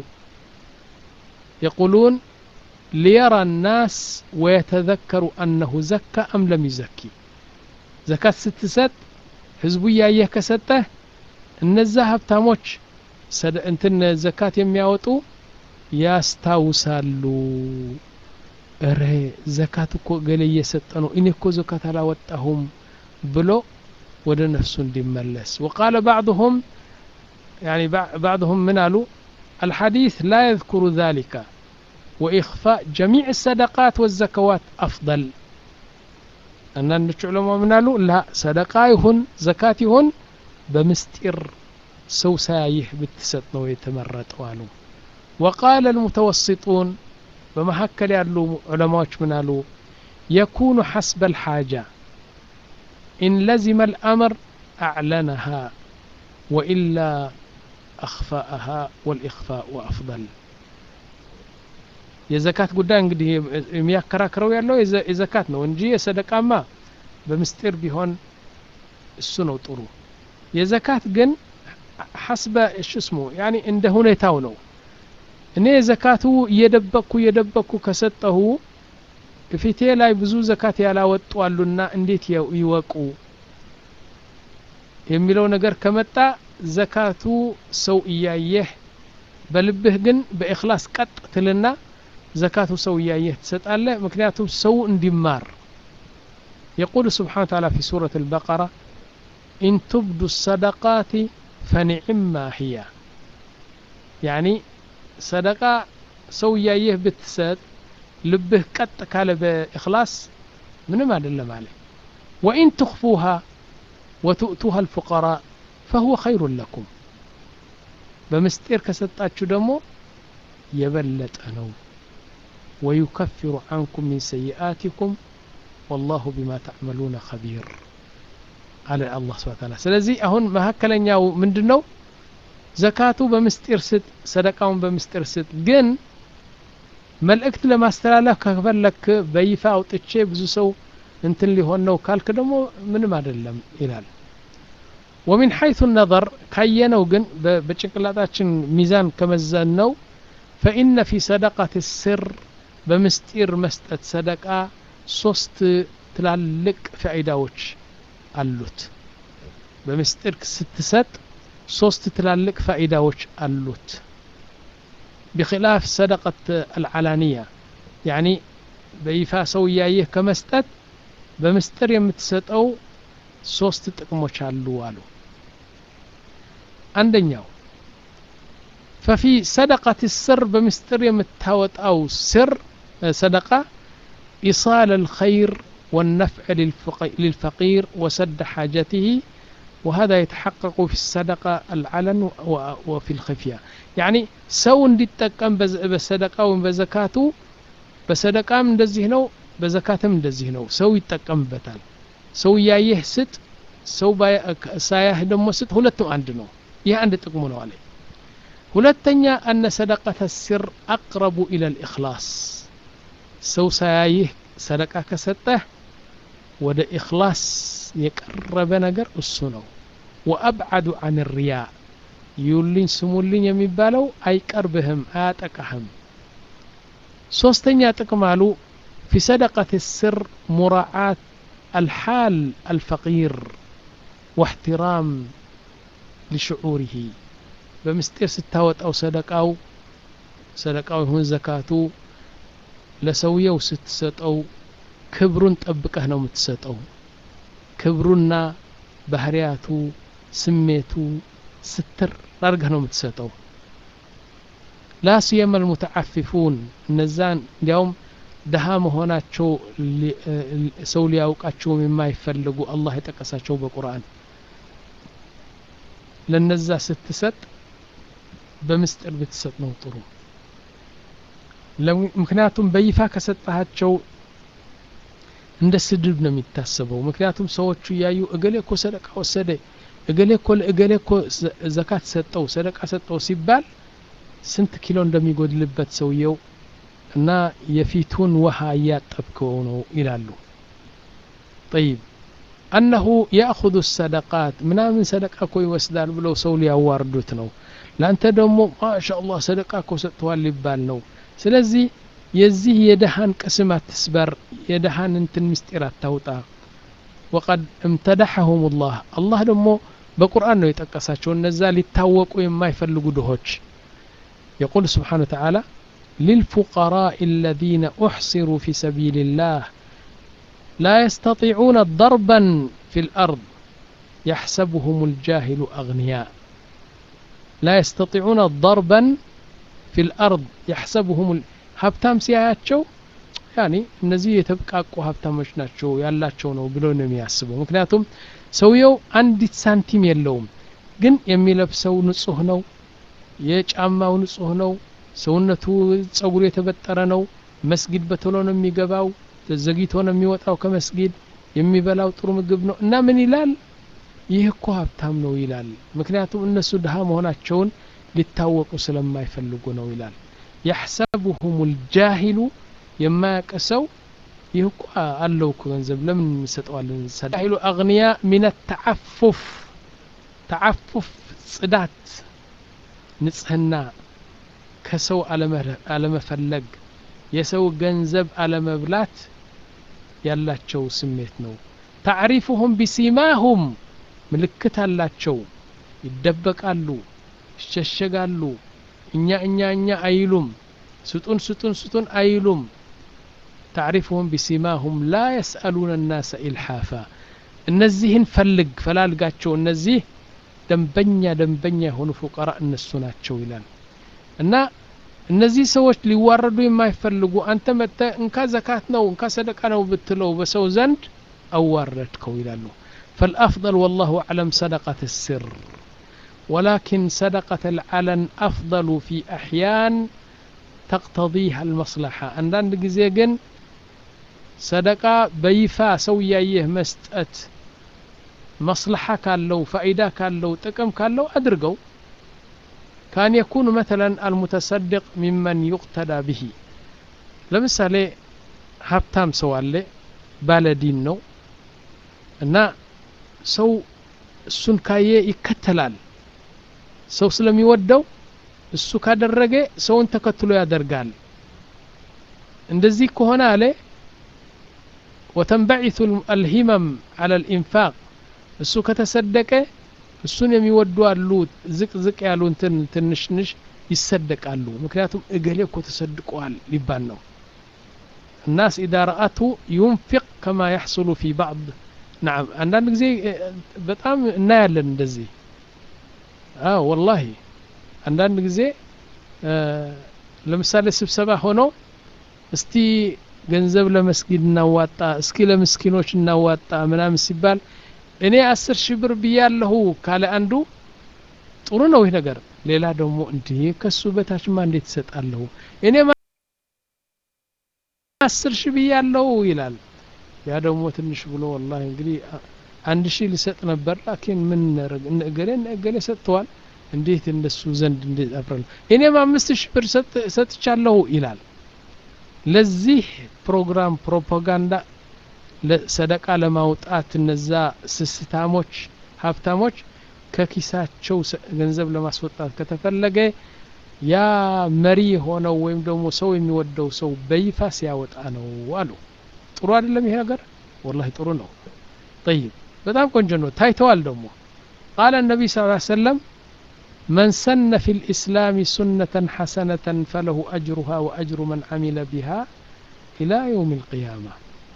የቁሉን ሊየራ ናስ ወየተዘከሩ አነሁ ዘካ አም ለም ይዘኪ ዘካት ስትሰጥ ህዝቡ እያየህ ከሰጠህ እነዛ ሀብታሞች እንትን ዘካት የሚያወጡ ያስታውሳሉ እረ ዘካት እኮ ገሌ እየሰጠ ነው እኔ እኮ ዘካት አላወጣሁም ብሎ ወደ ነፍሱ እንዲመለስ وقال بعضهم يعني بعضهم من قالوا الحديث لا يذكر ذلك وإخفاء جميع الصدقات والزكوات أفضل አንዳንዶች ዑለማ ምን አሉ ላ ሰደቃ ይሁን ዘካት ይሁን በምስጢር ሰው ሳያይህ ብትሰጥ ነው የተመረጠው አሉ وقال المتوسطون በመካከል ያሉ ዑለማዎች ምን አሉ የኩኑ ሐስበ الحاجة إن لزم الأمر أعلنها وإلا أخفاءها والإخفاء أفضل የዘካት ጉዳይ እንግዲህ የሚያከራክረው ያለው የዘካት ነው እንጂ የሰደቃማ በምስጢር ቢሆን እሱ ነው ጥሩ የዘካት ግን ሐስበ ሽስሙ ያኒ እንደ ሁኔታው ነው እኔ ዘካቱ እየደበቅኩ እየደበቅኩ ከሰጠሁ ፊቴ ላይ ብዙ ዘካት ያላወጡ አሉና እንዴት ይወቁ የሚለው ነገር ከመጣ ዘካቱ ሰው እያየህ በልብህ ግን በእክላስ ቀጥ ትልና ዘካቱ ሰው እያየህ ትሰጣለህ ምክንያቱም ሰው እንዲማር يقول سبحانه وتعالى في سورة البقرة إن تبدوا الصدقات فنعما هي يعني صدقة سو يايه بتسد لبه قط كال بإخلاص من ما دلم عليه وإن تخفوها وتؤتوها الفقراء فهو خير لكم بمستير كستاتشو دمو يبلت أنو ويكفر عنكم من سيئاتكم والله بما تعملون خبير على الله سبحانه وتعالى ስለዚህ አሁን መካከለኛው ምንድነው ዘካቱ በምስጢር ስጥ ሰደቃውን በምስጢር ስጥ ግን መልእክት ለማስተላለፍ ከፈለክ በይፋ አውጥቼ ብዙ ሰው እንትን ሊሆን ነው ካልክ ደግሞ ምንም አይደለም ይላል ወሚን ሐይቱ ነظር ካየነው ግን በጭንቅላታችን ሚዛን ከመዘን ነው ፈኢነ ፊ ሰደቀት ስር በምስጢር መስጠት ሰደቃ ሶስት ትላልቅ ፋይዳዎች አሉት በምስጢር ስትሰጥ ሶስት ትላልቅ ፋይዳዎች አሉት بخلاف صدقة العلانية يعني በይፋ ሰው እያየህ ከመስጠት በምስጢር የምትሰጠው ሶስት ጥቅሞች አሉ አሉ አንደኛው ፈፊ ሰደቀት ስር በምስጢር የምታወጣው ስር ሰደቃ ኢሳል الخير والنفع للفقير وسد حاجته وهذا يتحقق في الصدقة العلن وفي الخفية يعني سو እንዲጠቀም በሰደቃው በዘካቱ በሰደቃም እንደዚህ ነው በዘካትም እንደዚህ ነው ሰው ይጠቀምበታል ሰው እያየህ ስጥ ሰው ሳያህ ደግሞ ስጥ ሁለቱም አንድ ነው ይህ አንድ ጥቅሙ ነው አለ ሁለተኛ አነ ሰደቀተ ሲር አቅረቡ ኢለ ልእክላስ ሰው ሳያይህ ሰደቃ ከሰጠህ ወደ ኢክላስ የቀረበ ነገር እሱ ነው ወአብዓዱ አን ሪያ ይዩልኝ ስሙልኝ የሚባለው አይቀርብህም አያጠቃህም ሶስተኛ ጥቅም አሉ ፊ ሰደቀት ስር ሙራዓት الحال الفقير واحترام لشعوره በምስጢር ስታወጣው ሰደቃው ሰደቃው ይሁን ዘካቱ ለሰውየው ስትሰጠው ክብሩን ጠብቀህ ነው የምትሰጠው ክብሩና ባህሪያቱ ስሜቱ ስትር አድርገህ ነው የምትሰጠው ላ ሲየመ ልሙተዓፊፉን እነዛን እንዲያውም ድሃ መሆናቸው ሰው ሊያውቃቸውም የማይፈልጉ አላህ የጠቀሳቸው በቁርአን ለነዛ ስትሰጥ በምስጢር ብትሰጥ ነው ጥሩ ምክንያቱም በይፋ ከሰጣሃቸው እንደ ስድብ ነው የሚታሰበው ምክንያቱም ሰዎቹ እያዩ እገሌ እኮ ሰደቃ ወሰደ እገሌ እኮ ለእገሌ እኮ ዘካት ሰጠው ሰደቃ ሰጠው ሲባል ስንት ኪሎ እንደሚጎድልበት ሰውየው እና የፊቱን ውሃ እያጠብከው ነው ይላሉ ጠይብ አነሁ ያእኹዙ ሰደቃት ምናምን ሰደቃ እኮ ይወስዳል ብለው ሰው ሊያዋርዱት ነው ለአንተ ደግሞ ማሻ አላህ ሰደቃ እኮ ሰጥተዋል ሊባል ነው ስለዚህ የዚህ የደሃን ቅስም አትስበር የደሃን እንትን ምስጢር አታውጣ ወቀድ እምተደሐሁም ላህ አላህ ደግሞ በቁርአን ነው የጠቀሳቸው እነዛ ሊታወቁ የማይፈልጉ ድሆች يقول سبحانه وتعالى للفقراء الذين أحصروا في سبيل الله لا يستطيعون ضربا في الأرض يحسبهم الجاهل أغنياء لا يستطيعون ضربا في الأرض يحسبهم ሀብታም ሲያያቸው ያኒ እነዚህ የተብቃቁ ሀብታሞች ናቸው ያላቸው ነው ብሎ ነው የሚያስበው ምክንያቱም ሰውየው አንዲት ሳንቲም የለውም ግን የሚለብሰው ንጹህ ነው የጫማው ንጹህ ነው ሰውነቱ ጸጉሩ የተበጠረ ነው መስጊድ በቶሎ ነው የሚገባው ተዘግይቶ ነው የሚወጣው ከመስጊድ የሚበላው ጥሩ ምግብ ነው እና ምን ይላል ይህ እኮ ሀብታም ነው ይላል ምክንያቱም እነሱ ድሃ መሆናቸውን ሊታወቁ ስለማይፈልጉ ነው ይላል يحسبهم الجاهل የማያውቅ ሰው ይህ እኮ አለው እኮ ገንዘብ ለምን እንሰጠዋለን ጃሂሉ አግንያ ሚን ተዓፉፍ ተዓፉፍ ጽዳት ንጽህና ከሰው አለመፈለግ የሰው ገንዘብ አለመብላት ያላቸው ስሜት ነው ታዕሪፉሁም ቢሲማሁም ምልክት አላቸው ይደበቃሉ ይሸሸጋሉ እኛ እኛ እኛ አይሉም ስጡን ስጡን ስጡን አይሉም ታዕሪፉሁም ቢሲማሁም ላ የስአሉነ ናሰ ኢልሓፋ እነዚህን ፈልግ ፈላልጋቸው እነዚህ ደንበኛ ደንበኛ የሆኑ ፉቀራ እነሱ ናቸው ይላል እና እነዚህ ሰዎች ሊዋረዱ የማይፈልጉ አንተ መጥተ እንካ ዘካት ነው እንካ ሰደቃ ነው ብትለው በሰው ዘንድ አዋረድከው ይላሉ فالأفضل والله أعلم صدقة السر ولكن صدقة العلن أفضل في أحيان تقتضيها المصلحة عندنا جزيجن صدقة بيفا سويايه مستأت مصلحة كان لو فائدة كان لو تكم كان لو أدرقوا كان يكون مثلا المتصدق ممن يقتدى به ለምሳሌ ሀብታም ሰው አለ ባለዲን ነው እና ሰው እሱን ካየ ይከተላል ሰው ስለሚወደው እሱ ካደረገ ሰውን ተከትሎ ያደርጋል እንደዚህ ከሆነ አለ ወተንበዒቱ አልሂመም አለ ልኢንፋቅ እሱ ከተሰደቀ እሱን የሚወዱ አሉ ዝቅ ዝቅ ያሉ እንትን ትንሽንሽ ይሰደቃሉ ምክንያቱም እገሌ እኮ ተሰድቀዋል ሊባል ነው الناس إذا رأته ينفق كما يحصل في بعض نعم عندنا ጊዜ በጣም እናያለን እንደዚህ አዎ ወላሂ አንዳንድ ጊዜ ለምሳሌ ስብሰባ ሆኖ እስቲ ገንዘብ ለመስጊድ እናዋጣ እስኪ ለምስኪኖች እናዋጣ ምናምን ሲባል እኔ አስር ሺህ ብር ብያለሁ ካለ አንዱ ጥሩ ነው ይህ ነገር ሌላ ደግሞ እንዲህ ከሱ በታችማ እንዴት ይሰጣለሁ እኔ አስር ሺህ ብያለሁ ይላል ያ ደግሞ ትንሽ ብሎ ወላሂ እንግዲህ አንድ ሺህ ሊሰጥ ነበር ላኪን ምን እናደርግ እገሌ እገሌ ሰጥተዋል እንዴት እንደሱ ዘንድ እንዴት አፍራለሁ እኔም አምስት ሺህ ብር ሰጥቻለሁ ይላል ለዚህ ፕሮግራም ፕሮፓጋንዳ ሰደቃ ለማውጣት እነዛ ስስታሞች ሀብታሞች ከኪሳቸው ገንዘብ ለማስወጣት ከተፈለገ ያ መሪ የሆነው ወይም ደግሞ ሰው የሚወደው ሰው በይፋ ሲያወጣ ነው አሉ ጥሩ አይደለም ይሄ ነገር ወላሂ ጥሩ ነው ጠይብ በጣም ቆንጆ ነው ታይተዋል ደግሞ ቃለ ነቢይ ስ ሰለም من سن في الإسلام سنة حسنة فله أجرها وأجر من عمل بها إلى يوم القيامة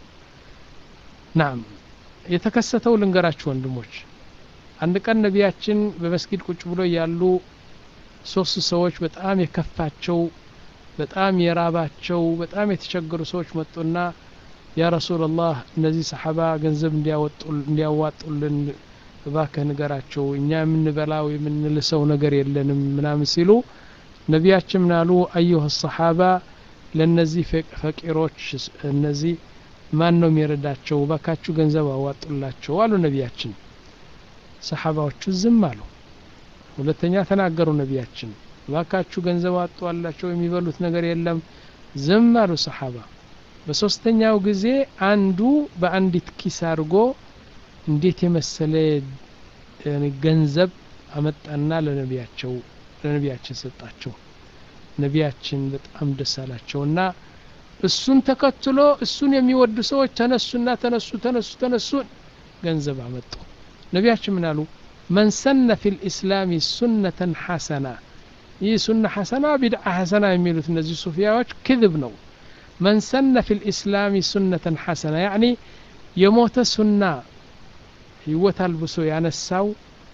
نعم የተከሰተው ልንገራችሁ ወንድሞች አንድ ቀን ነቢያችን በመስጊድ ቁጭ ብሎ ያሉ ሶስት ሰዎች በጣም የከፋቸው በጣም የራባቸው በጣም የተቸገሩ ሰዎች መጡና ያ ረሱላላህ እነዚህ ሰሓባ ገንዘብ እንዲያዋጡልን እባክህ ንገራቸው እኛ የምንበላው የምንልሰው ነገር የለንም ምናምን ሲሉ ነቢያችን ምናሉ አዩህ ሰሓባ ለእነዚህ ፈቂሮች እነዚህ ማን ነው የሚረዳቸው እባካችሁ ገንዘብ አዋጡላቸው አሉ ነቢያችን ሰሓባዎቹ ዝም አሉ ሁለተኛ ተናገሩ ነቢያችን እባካችሁ ገንዘብ አጧላቸው የሚበሉት ነገር የለም ዝም አሉ ሰሓባ በሶስተኛው ጊዜ አንዱ በአንዲት ኪስ አድርጎ እንዴት የመሰለ ገንዘብ አመጣና ለነቢያቸው ለነቢያችን ሰጣቸው ነቢያችን በጣም ደስ አላቸውና እሱን ተከትሎ እሱን የሚወዱ ሰዎች ተነሱና ተነሱ ተነሱ ተነሱ ገንዘብ አመጡ ነቢያችን ምን አሉ መን ሰነ ፊ ልእስላም ሱነተን ሐሰና ይህ ሱና ሐሰና ቢድዓ ሐሰና የሚሉት እነዚህ ሱፊያዎች ክذብ ነው መን ሰነ ፊ ልእስላም ሱነተን ሐሰና ያዕኒ የሞተ ሱና ህይወት አልብሶ ያነሳው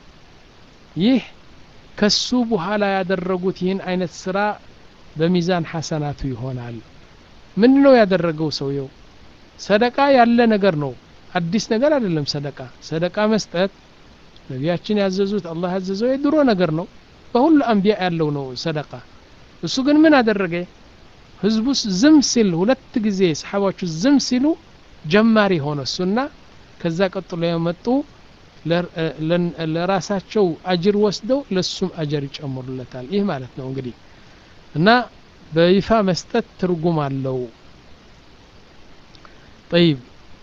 ይህ ከሱ በኋላ ያደረጉት ይህን አይነት ስራ በሚዛን ሐሰናቱ ይሆናል ምን ነው ያደረገው ሰውየው ሰደቃ ያለ ነገር ነው አዲስ ነገር አይደለም ሰደቃ ሰደቃ መስጠት ነቢያችን ያዘዙት አላህ ያዘዘው የድሮ ነገር ነው በሁሉ አንቢያ ያለው ነው ሰደቃ እሱ ግን ምን አደረገ ህዝቡስ ዝም ሲል ሁለት ጊዜ ሰሓባዎቹ ዝም ሲሉ ጀማሪ ሆነ እሱና ከዛ ቀጥሎ የመጡ ለራሳቸው አጅር ወስደው ለሱም አጀር ይጨምሩለታል ይህ ማለት ነው እንግዲህ እና በይፋ መስጠት ትርጉም አለው ጠይብ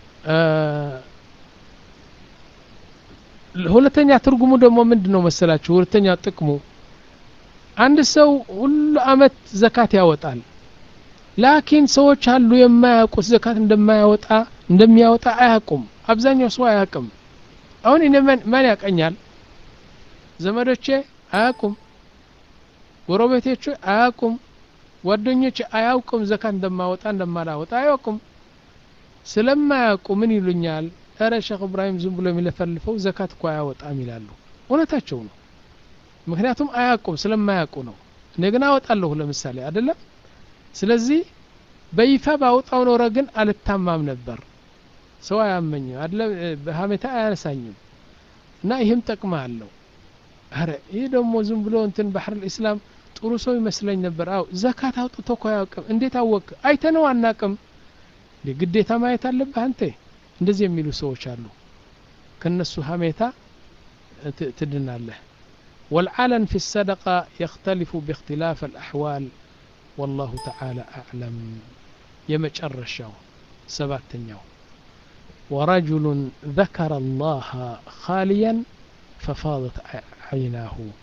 ሁለተኛ ትርጉሙ ደግሞ ምንድን ነው መሰላችሁ ሁለተኛ ጥቅሙ አንድ ሰው ሁሉ አመት ዘካት ያወጣል ላኪን ሰዎች አሉ የማያውቁት ዘካት እንደማያወጣ እንደሚያወጣ አያውቁም አብዛኛው ሰው አያውቅም አሁን እኔ ማን ያቀኛል ዘመዶቼ አያውቁም ጎረቤቶቼ አያውቁም ጓደኞቼ አያውቁም ዘካት እንደማወጣ እንደማላወጣ አያውቁም ስለማያውቁ ምን ይሉኛል እረ ሼክ እብራሂም ዝም ብሎ የሚለፈልፈው ዘካት እኮ አያወጣም ይላሉ እውነታቸው ነው ምክንያቱም አያውቁም ስለማያውቁ ነው እኔ ግን አወጣለሁ ለምሳሌ አይደለም ስለዚህ በይፋ ባወጣው ኖረ ግን አልታማም ነበር ሰው አያመኝም አለ በሀሜታ አያነሳኝም እና ይህም ጠቅማ አለው አረ ይህ ደግሞ ዝም ብሎ እንትን ባህር ልእስላም ጥሩ ሰው ይመስለኝ ነበር አው ዘካት አውጥቶ እኮ አያውቅም እንዴት አወቅ አይተነው አናቅም ግዴታ ማየት አለብህ አንተ እንደዚህ የሚሉ ሰዎች አሉ ከነሱ ሀሜታ ትድናለህ والعلن في الصدقة يختلف باختلاف الأحوال والله تعالى أعلم يمجرشاو سباتنياو ورجل ذكر الله خاليا ففاضت عيناه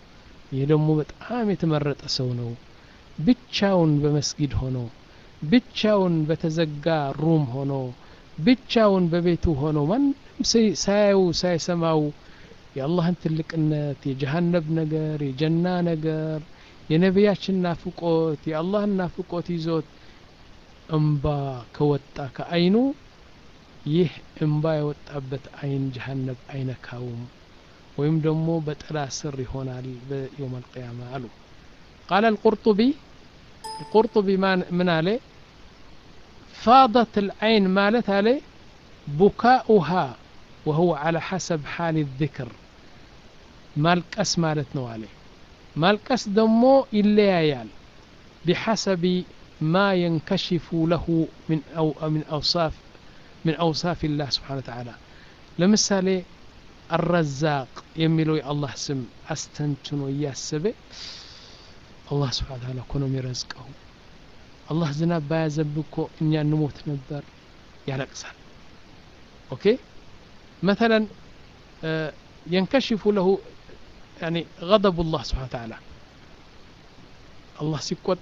ይህ ደግሞ በጣም የተመረጠ ሰው ነው ብቻውን በመስጊድ ሆኖ ብቻውን በተዘጋ ሩም ሆኖ ብቻውን በቤቱ ሆኖ ማንም ሳያዩ ሳይሰማው የአላህን ትልቅነት የጀሃነብ ነገር የጀና ነገር የነቢያችን ናፍቆት የአላህን ናፍቆት ይዞት እምባ ከወጣ ከአይኑ ይህ እምባ የወጣበት አይን ጀሃነብ አይነካውም ወይም ደግሞ በጥላ ስር ይሆናል በየውም አልቅያማ አሉ ቃለ القرطبي القرطبي من عليه فاضت العين مالت عليه بكاؤها وهو على حسب حال الذكر مالكس مالت نو عليه مالكس دمو إليايال بحسب ما ينكشف له من أو من أوصاف من أوصاف الله سبحانه وتعالى لمثالي الرزاق يميلو الله سم أستنتنو ياسبه الله سبحانه وتعالى كونو يرزقه الله ዝናብ ባያዘንብ እኮ እኛ እንሞት ነበር ያለቅሳል ኦኬ مثلا ينكشف له يعني غضب الله سبحانه وتعالى الله ሲቆጣ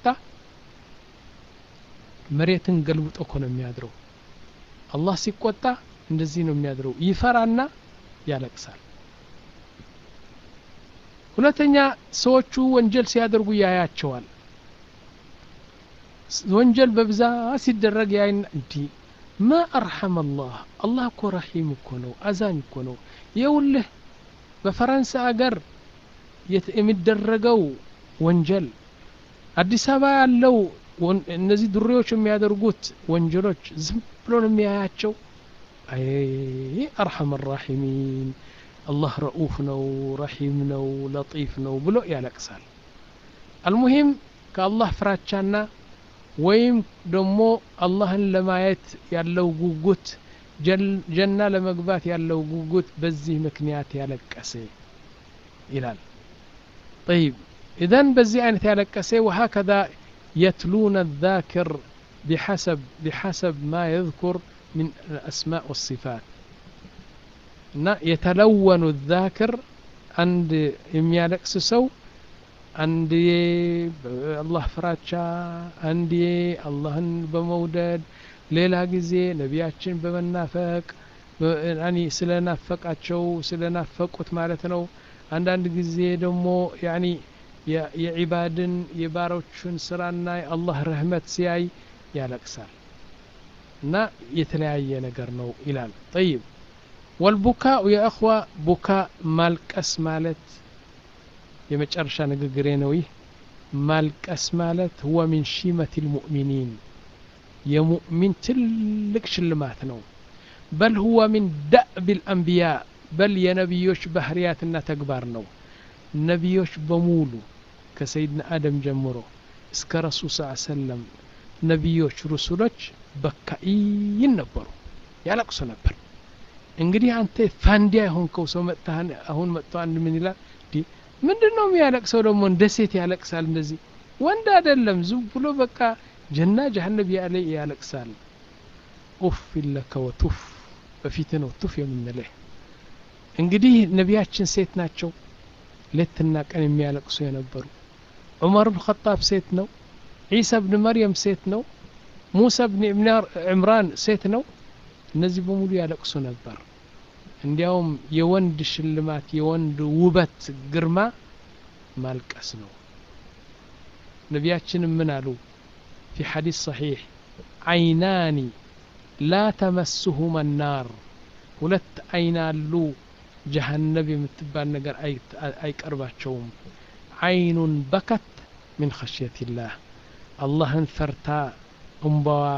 መሬትን ገልብጦ እኮ ነው የሚያድረው አላህ ሲቆጣ እንደዚህ ነው የሚያድረው ይፈራና ያለቅሳል ሁለተኛ ሰዎቹ ወንጀል ሲያደርጉ ያያቸዋል ወንጀል በብዛት ሲደረግ ያይና እንዲ ማ አርሐም አላህ አላህ እኮ ረሒም እኮ ነው አዛኝ እኮ ነው የውልህ በፈረንሳይ አገር የሚደረገው ወንጀል አዲስ አበባ ያለው እነዚህ ዱሬዎች የሚያደርጉት ወንጀሎች ዝም ብሎ ነው የሚያያቸው አይ አርሐም ራሒሚን አላህ ረኡፍ ነው ረሒም ነው ለጢፍ ነው ብሎ ያለቅሳል አልሙሂም ከአላህ ፍራቻና ወይም ደግሞ አላህን ለማየት ያለው ጉጉት ጀና ለመግባት ያለው ጉጉት በዚህ ምክንያት ያለቀሰ ይላል طيب إذن بزي أن يتلقسي وهكذا يتلون الذاكر بحسب بحسب ما يذكر من الأسماء والصفات يتلون الذاكر عند يميالكس سو አንድ አላህ ፍራቻ አንድ አላህን በመውደድ ሌላ ጊዜ ነቢያችን በመናፈቅ ያኒ ስለናፈቃቸው ስለናፈቁት ማለት ነው አንዳንድ ጊዜ ደግሞ ያኒ የዒባድን የባሮችን ስራና የአላህ ረህመት ሲያይ ያለቅሳል እና የተለያየ ነገር ነው ይላል ጠይብ ወልቡካኡ የእኽዋ ቡካ ማልቀስ ማለት የመጨረሻ ንግግሬ ነው ይህ ማልቀስ ማለት ሁወ ሚን ሺመት ልሙእሚኒን የሙእሚን ትልቅ ሽልማት ነው በል ሁወ ሚን ዳዕብ ልአንቢያ በል የነቢዮች ባህርያትና ተግባር ነው ነቢዮች በሙሉ ከሰይድና አደም ጀምሮ እስከ ረሱል ስ ሰለም ነቢዮች ሩሱሎች በካኢን ነበሩ ያለቅሱ ነበር እንግዲህ አንተ ፋንዲያ የሆንከው ሰው መጥተህ አሁን መጥቶ አንድ ምን ይላል ምንድን ነው የሚያለቅሰው ደግሞ እንደ ሴት ያለቅሳል እንደዚህ ወንድ አይደለም ዝም ብሎ በቃ ጀና ጀሀነብ ያለ ያለቅሳል ኡፍ ለከ ወቱፍ በፊት ነው ቱፍ የምንልህ እንግዲህ ነቢያችን ሴት ናቸው ሌትና ቀን የሚያለቅሱ የነበሩ ዑመር ብን ኸጣብ ሴት ነው ዒሳ ብን መርየም ሴት ነው ሙሳ ብን ዕምራን ሴት ነው እነዚህ በሙሉ ያለቅሱ ነበር እንዲያውም የወንድ ሽልማት የወንድ ውበት ግርማ ማልቀስ ነው ነቢያችንም ምን አሉ ፊ ሐዲስ ሰሒሕ አይናኒ ላ ተመስሁመ ናር ሁለት አይን አሉ ጀሃነብ የምትባል ነገር አይቀርባቸውም አይኑን በከት ምን ኸሽየትላህ አላህን ፈርታ እምባዋ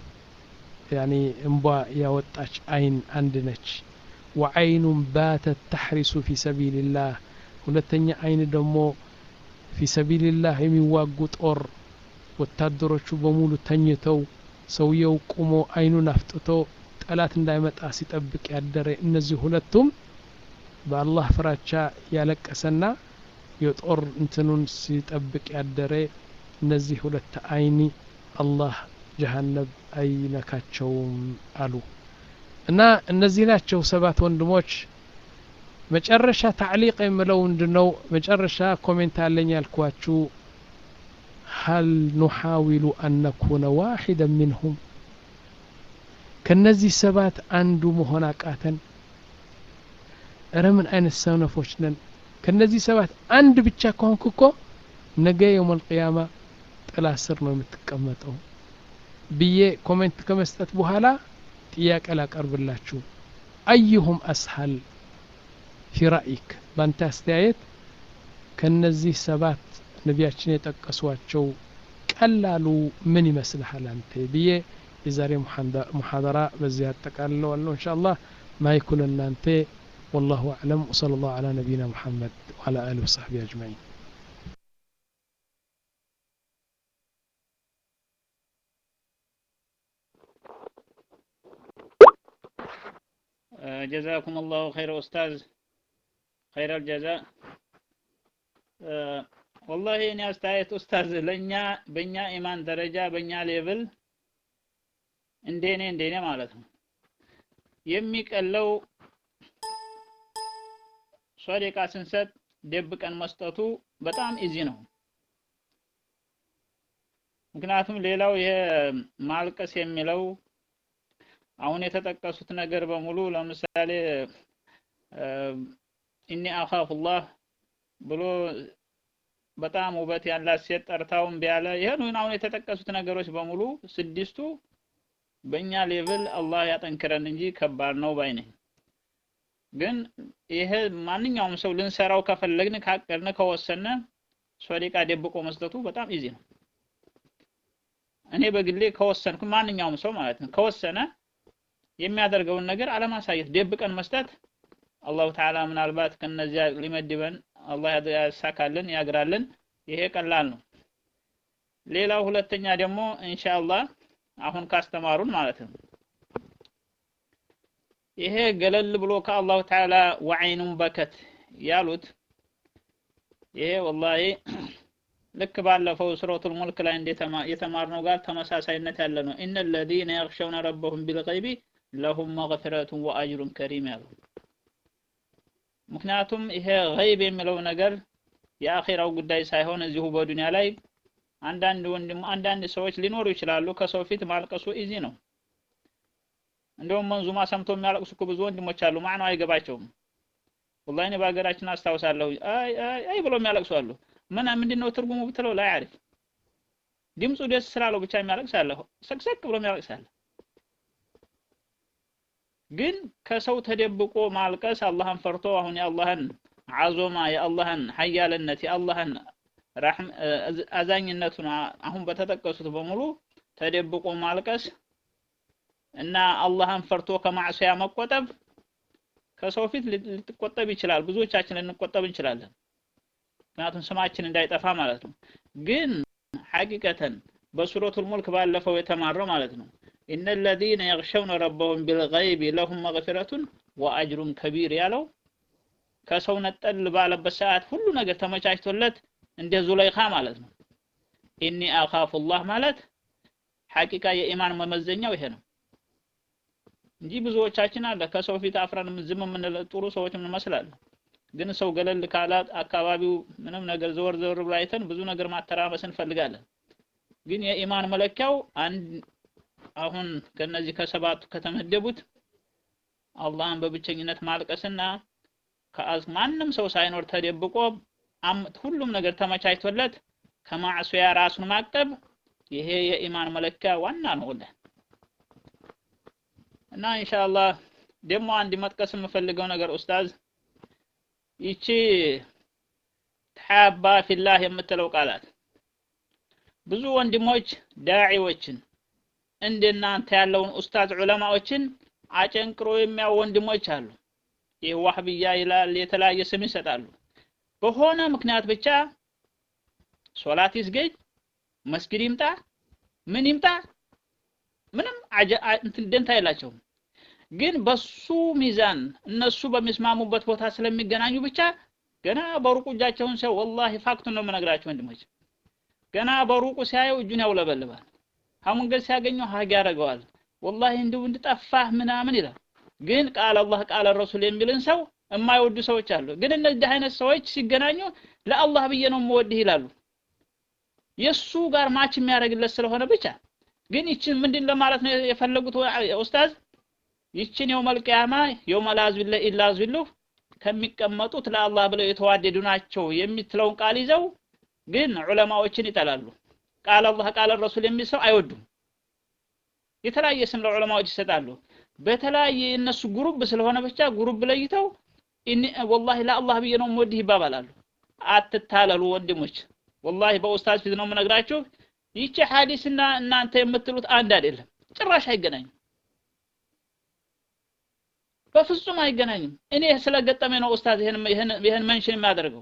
ያኒ እምባ ያወጣች አይን አንድ ነች وعين باتت تحرس في سبيل الله ሁለተኛ አይን ደግሞ ፊ ሰቢልላህ የሚዋጉ ጦር ወታደሮቹ በሙሉ ተኝተው ሰውየው ቁሞ አይኑን አፍጥቶ ጠላት እንዳይመጣ ሲጠብቅ ያደረ እነዚህ ሁለቱም በአላህ ፍራቻ ያለቀሰና የጦር እንትኑን ሲጠብቅ ያደረ እነዚህ ሁለት አይኒ አላህ ጀሃነብ አይነካቸውም አሉ እና እነዚህ ናቸው ሰባት ወንድሞች መጨረሻ ታዕሊቅ የምለው ምንድነው መጨረሻ ኮሜንት አለኝ ያልኳችሁ ሀል ኑሓዊሉ አን ነኩነ ዋሒደን ሚንሁም ከነዚህ ሰባት አንዱ መሆን አቃተን እረ ምን አይነት ሰነፎች ነን ከነዚህ ሰባት አንድ ብቻ ከሆንክ እኮ ነገ የውም አልቅያማ ጥላ ስር ነው የምትቀመጠው ብዬ ኮሜንት ከመስጠት በኋላ ጥያቄ ላቀርብላችሁ አዩሁም አስሀል ፊ ራእይክ በአንተ አስተያየት ከነዚህ ሰባት ነቢያችን የጠቀሷቸው ቀላሉ ምን ይመስልሃል አንተ ብዬ የዛሬ ሙሐደራ በዚህ አጠቃልለዋለሁ እንሻ አላህ ማይኩን እናንተ والله أعلم وصلى الله على نبينا محمد وعلى آله وصحبه أجمعين ጀዛኩም አላሁ ኸይረ ኡስታዝ ኸይረ አልጀዛ ወላሂ እኔ አስተያየት ኡስታዝ ለእኛ በእኛ ኢማን ደረጃ በእኛ ሌብል እንደኔ እንደኔ ማለት ነው የሚቀለው ሶደቃ ስንሰጥ ደብቀን መስጠቱ በጣም ኢዚ ነው። ምክንያቱም ሌላው ይሄ ማልቀስ የሚለው አሁን የተጠቀሱት ነገር በሙሉ ለምሳሌ ኢኒ አኻፉላህ ብሎ በጣም ውበት ያላት ሴት ጠርታውን ቢያለ ይሄን አሁን የተጠቀሱት ነገሮች በሙሉ ስድስቱ በእኛ ሌቭል አላህ ያጠንክረን እንጂ ከባድ ነው ባይ ነኝ። ግን ይሄ ማንኛውም ሰው ልንሰራው ከፈለግን ካቀድን ከወሰነ ሶደቃ ደብቆ መስጠቱ በጣም ኢዚ ነው። እኔ በግሌ ከወሰንኩ ማንኛውም ሰው ማለት ነው ከወሰነ የሚያደርገውን ነገር አለማሳየት ደብቀን መስጠት አላሁ ተዓላ ምናልባት ከነዚያ ሊመድበን አላህ ያሳካልን ያግራልን። ይሄ ቀላል ነው። ሌላው ሁለተኛ ደግሞ ኢንሻአላህ አሁን ካስተማሩን ማለት ነው ይሄ ገለል ብሎ ከአላሁ ተዓላ ወዐይኑን በከት ያሉት ይሄ ወላሂ ልክ ባለፈው ሱረቱል ሙልክ ላይ የተማርነው ጋር ተመሳሳይነት ያለ ነው። ኢነ ለዚነ የኽሸውነ ረበሁም ቢልገይቢ ለሁም መግፊረቱን ወአጅሩን ከሪም ያለው። ምክንያቱም ይሄ ገይብ የሚለው ነገር የአኼራው ጉዳይ ሳይሆን እዚሁ በዱንያ ላይ አንዳንድ ወንድም አንዳንድ ሰዎች ሊኖሩ ይችላሉ። ከሰው ፊት ማልቀሱ ኢዚ ነው። እንደውም መንዙማ ሰምቶ የሚያለቅሱ እኮ ብዙ ወንድሞች አሉ። ማዕናው አይገባቸውም። ወላሂ እኔ በሀገራችን አስታውሳለሁ። አይ አይ አይ ብሎ የሚያለቅሱ አሉ። ምን ምንድን ነው ትርጉሙ ብትለው ላይ አሪፍ ድምፁ ደስ ስላለው ብቻ የሚያለቅስ አለ። ሰቅሰቅ ብሎ የሚያለቅስ አለ። ግን ከሰው ተደብቆ ማልቀስ አላህን ፈርቶ አሁን የአላህን አዞማ የአላህን ሀያልነት የአላህን አዛኝነቱን አሁን በተጠቀሱት በሙሉ ተደብቆ ማልቀስ እና አላህን ፈርቶ ከማዕሲያ መቆጠብ ከሰው ፊት ልትቆጠብ ይችላል። ብዙዎቻችን ልንቆጠብ እንችላለን። ምክንያቱም ስማችን እንዳይጠፋ ማለት ነው። ግን ሐቂቀተን በሱረቱል ሙልክ ባለፈው የተማረው ማለት ነው ኢነ ለዚነ የግሸውነ ረበሁም ቢልገይቢ ለሁም መግፊረቱን ወአጅሩን ከቢር ያለው ከሰው ነጠል ባለበት ሰዓት ሁሉ ነገር ተመቻችቶለት እንደ ዙለይኻ ማለት ነው። ኢኒ አኻፉላህ ማለት ሐቂቃ የኢማን መመዘኛው ይሄ ነው እንጂ ብዙዎቻችን አለ ከሰው ፊት አፍረን ዝም የምንል ጥሩ ሰዎች እንመስላለን። ግን ሰው ገለል ካላት አካባቢው ምንም ነገር ዘወር ዘወር ብሎ አይተን ብዙ ነገር ማተራመስ እንፈልጋለን። ግን የኢማን መለኪያው አንድ አሁን ከነዚህ ከሰባቱ ከተመደቡት አላህን በብቸኝነት ማልቀስና ማንም ሰው ሳይኖር ተደብቆ ሁሉም ነገር ተመቻችቶለት ከማዕሱያ ራሱን ማቀብ ይሄ የኢማን መለኪያ ዋና ነው ወላሂ። እና ኢንሻአላህ ደግሞ አንድ መጥቀስ የምፈልገው ነገር ኡስታዝ ይቺ ተሐባ ፊላህ የምትለው ቃላት ብዙ ወንድሞች ዳዒዎችን እንደናንተ ያለውን ኡስታዝ ዑለማዎችን አጨንቅሮ የሚያው ወንድሞች አሉ። ይህ ዋህብያ ይላል፣ የተለያየ ስም ይሰጣሉ። በሆነ ምክንያት ብቻ ሶላት ይስገድ፣ መስጊድ ይምጣ፣ ምን ይምጣ፣ ምንም እንትን ደንታ የላቸውም። ግን በሱ ሚዛን እነሱ በሚስማሙበት ቦታ ስለሚገናኙ ብቻ ገና በሩቁ እጃቸውን ሲያው ወላሂ ፋክቱን ነው የምነግራቸው ወንድሞች፣ ገና በሩቁ ሲያየው እጁን ያውለበልባል። ሀሙንገድ ሲያገኘው ሀግ ያደርገዋል። ወላሂ እንደው እንድጠፋህ ምናምን ይላል። ግን ቃል አላህ ቃል ረሱል የሚልን ሰው የማይወዱ ሰዎች አሉ። ግን እነዚህ አይነት ሰዎች ሲገናኙ ለአላህ ብዬ ነው የምወድህ ይላሉ። የእሱ ጋር ማች የሚያደርግለት ስለሆነ ብቻ። ግን ይችን ምንድን ለማለት ነው የፈለጉት ኡስታዝ? ይችን የውመል ቂያማ የውመል አዝቢለ ኢላ አዝቢሉህ ከሚቀመጡት ለአላህ ብለው የተዋደዱ ናቸው የምትለውን ቃል ይዘው ግን ዑለማዎችን ይጠላሉ። ቃል አላህ ቃል ረሱል የሚል ሰው አይወዱም። የተለያየ ስም ለዑለማዎች ይሰጣሉ። በተለያየ የእነሱ ጉሩብ ስለሆነ ብቻ ጉሩብ ለይተው ኢኒ ወላሂ ለአላህ ብዬ ነው የምወድህ ይባባላሉ። አትታለሉ ወንድሞች፣ ወላሂ በኡስታዝ ፊት ነው የምነግራችሁ። ይቺ ሐዲስና እናንተ የምትሉት አንድ አይደለም፣ ጭራሽ አይገናኝም። በፍጹም አይገናኝም። እኔ ስለገጠመ ነው ኡስታዝ ይሄን ይሄን ይሄን መንሽን የሚያደርገው።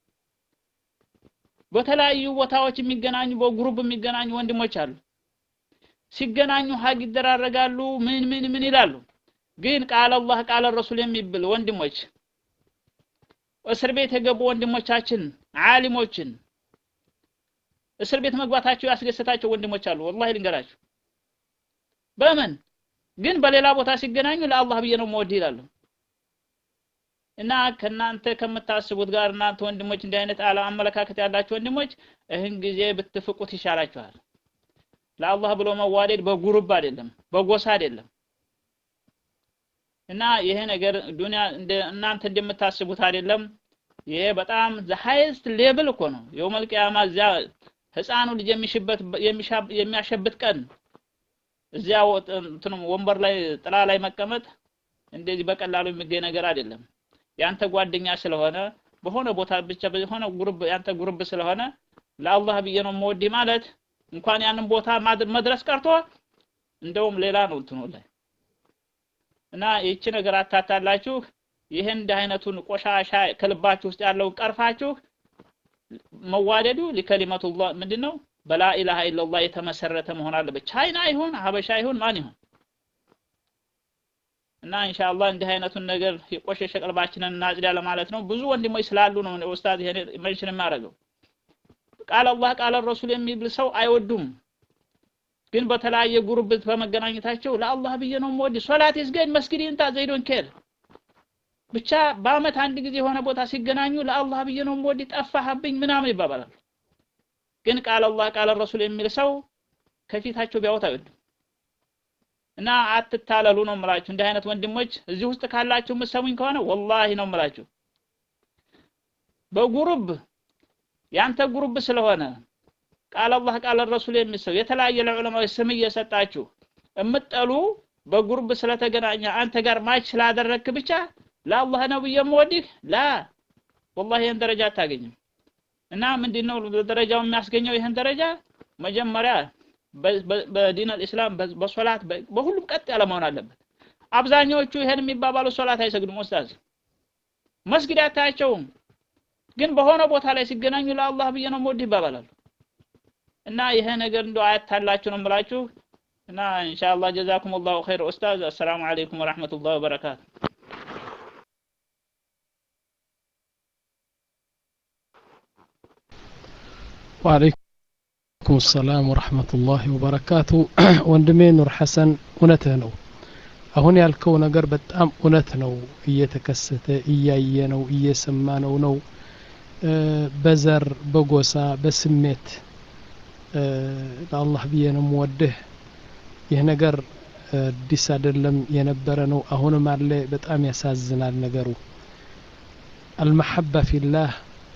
በተለያዩ ቦታዎች የሚገናኙ በግሩፕ የሚገናኙ ወንድሞች አሉ። ሲገናኙ ሀግ ይደራረጋሉ፣ ምን ምን ምን ይላሉ። ግን ቃል አላህ ቃል ረሱል የሚብል ወንድሞች እስር ቤት የገቡ ወንድሞቻችን ዓሊሞችን እስር ቤት መግባታቸው ያስደሰታቸው ወንድሞች አሉ። ወላሂ ልንገራችሁ በምን ግን በሌላ ቦታ ሲገናኙ ለአላህ ብዬ ነው የምወድህ ይላሉ። እና ከናንተ ከምታስቡት ጋር እናንተ ወንድሞች እንዲህ አይነት አላ አመለካከት ያላችሁ ወንድሞች ይህን ጊዜ ብትፍቁት ይሻላችኋል። ለአላህ ብሎ መዋደድ በጉሩብ አይደለም፣ በጎሳ አይደለም። እና ይሄ ነገር ዱንያ እንደ እናንተ እንደምታስቡት አይደለም። ይሄ በጣም ዘ ሃይስት ሌቭል እኮ ነው። የውመል ቂያማ እዚያ ህፃኑ ልጅ የሚሽበት የሚያሸብት ቀን እዚያ እንትኑ ወንበር ላይ ጥላ ላይ መቀመጥ እንደዚህ በቀላሉ የሚገኝ ነገር አይደለም። ያንተ ጓደኛ ስለሆነ በሆነ ቦታ ብቻ በሆነ ጉርብ ያንተ ጉርብ ስለሆነ ለአላህ ብዬ ነው የምወድህ ማለት እንኳን ያንን ቦታ መድረስ ቀርቶ እንደውም ሌላ ነው እንትኑ ላይ እና ይቺ ነገር አታታላችሁ። ይህን እንዲህ አይነቱን ቆሻሻ ከልባችሁ ውስጥ ያለውን ቀርፋችሁ መዋደዱ ሊከሊመቱላህ ምንድን ነው በላ ኢላሃ ኢላላህ የተመሰረተ መሆን አለበት። ቻይና ይሁን ሀበሻ ይሁን ማን ይሁን እና ኢንሻአላህ እንዲህ አይነቱን ነገር የቆሸሸ ቀልባችንን እናጽዳ ለማለት ነው። ብዙ ወንድሞች ስላሉ ነው ኡስታዝ ይሄን ሜንሽን የሚያደርገው። ቃል አላህ ቃል ረሱል የሚብል ሰው አይወዱም። ግን በተለያየ ጉርብት በመገናኘታቸው ለአላህ ብዬ ነው የምወድ ሶላት ይስገድ መስጊድ ይንታ ዘይዶን ኬር ብቻ በአመት አንድ ጊዜ የሆነ ቦታ ሲገናኙ ለአላህ ብዬ ነው የምወድ ጠፋህብኝ ምናምን ይባባላሉ። ግን ቃል አላህ ቃል ረሱል የሚል ሰው ከፊታቸው ቢያወጣ አይወዱም። እና አትታለሉ ነው የምላችሁ። እንዲህ አይነት ወንድሞች እዚህ ውስጥ ካላችሁ የምትሰሙኝ ከሆነ ወላሂ ነው የምላችሁ በጉሩብ ያንተ ጉሩብ ስለሆነ ቃል አላህ ቃል ረሱል የሚል ሰው የተለያየ ለዑለማዎች ስም እየሰጣችሁ የምትጠሉ በጉሩብ ስለተገናኘ አንተ ጋር ማች ስላደረግክ ብቻ ለአላህ ነው ብዬ የምወድህ ላ ወላሂ ይህን ደረጃ አታገኝም። እና ምንድን ነው ደረጃው የሚያስገኘው? ይህን ደረጃ መጀመሪያ በዲን አልኢስላም በሶላት በሁሉም ቀጥ ያለ መሆን አለበት። አብዛኛዎቹ ይሄን የሚባባሉ ሶላት አይሰግዱም። ኡስታዝ መስጊድ አታያቸውም፣ ግን በሆነ ቦታ ላይ ሲገናኙ ለአላህ ብዬ ነው የምወድህ ይባባላሉ። እና ይሄ ነገር እንደው አያታላችሁ ነው የምላችሁ። እና ኢንሻአላህ ጀዛኩም ላሁ ኸይር ኡስታዝ። አሰላሙ አለይኩም ወረሕመቱላሂ ወበረካቱ። ወአለይኩም ሰላም ወረሕመቱላሂ ወበረካቱ። ወንድሜ ኑር ሐሰን እውነትህ ነው። አሁን ያልከው ነገር በጣም እውነት ነው። እየተከሰተ እያየ ነው እየሰማ ነው ነው በዘር በጎሳ በስሜት ለአላህ ብዬ ነው የምወድህ። ይህ ነገር አዲስ አይደለም የነበረ ነው፣ አሁንም አለ። በጣም ያሳዝናል ነገሩ። አልመሐባ ፊላህ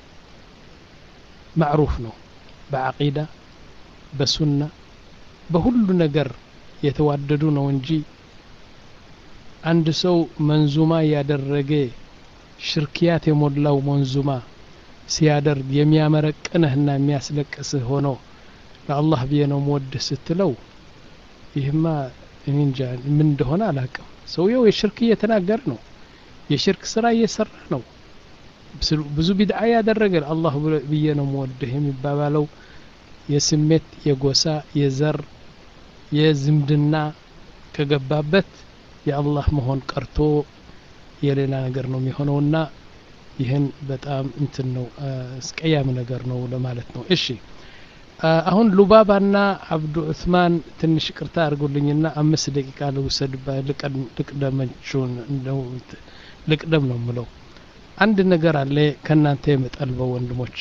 ማዕሩፍ ነው በዓቂዳ በሱና በሁሉ ነገር የተዋደዱ ነው እንጂ አንድ ሰው መንዙማ ያደረገ ሽርክያት የሞላው መንዙማ ሲያደርግ የሚያመረቅንህና የሚያስለቅስህ ሆኖ ለአላህ ብዬ ነው የምወድህ ስትለው ይህማ እኔ እንጃ ምን እንደሆነ አላቅም። ሰውየው የሽርክ እየተናገረ ነው፣ የሽርክ ስራ እየሰራ ነው፣ ብዙ ቢድዓ ያደረገ አላህ ብዬ ነው የምወድህ የሚባባለው የስሜት የጎሳ የዘር የዝምድና ከገባበት የአላህ መሆን ቀርቶ የሌላ ነገር ነው የሚሆነውና ይህን በጣም እንትን ነው አስቀያሚ ነገር ነው ለማለት ነው። እሺ አሁን ሉባባና አብዱ ዑስማን ትንሽ ቅርታ አድርጉልኝና አምስት ደቂቃ ልውሰድ ልቅደመችውን ልቅደም ነው ምለው አንድ ነገር አለ ከእናንተ የምጠልበው ወንድሞች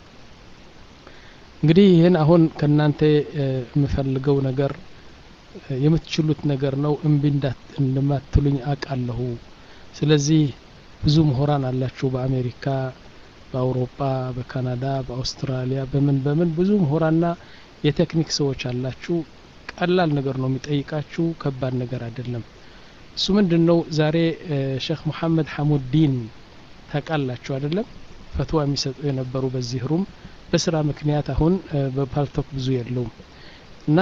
እንግዲህ ይህን አሁን ከእናንተ የምፈልገው ነገር የምትችሉት ነገር ነው እምቢ እንደማትሉኝ አውቃለሁ ስለዚህ ብዙ ምሁራን አላችሁ በአሜሪካ በአውሮፓ በካናዳ በአውስትራሊያ በምን በምን ብዙ ምሁራና የቴክኒክ ሰዎች አላችሁ ቀላል ነገር ነው የሚጠይቃችሁ ከባድ ነገር አይደለም እሱ ምንድን ነው ዛሬ ሼክ ሙሐመድ ሐሙዲን ታውቃላችሁ አይደለም ፈትዋ የሚሰጡ የነበሩ በዚህ ሩም በስራ ምክንያት አሁን በፓልቶክ ብዙ የለውም እና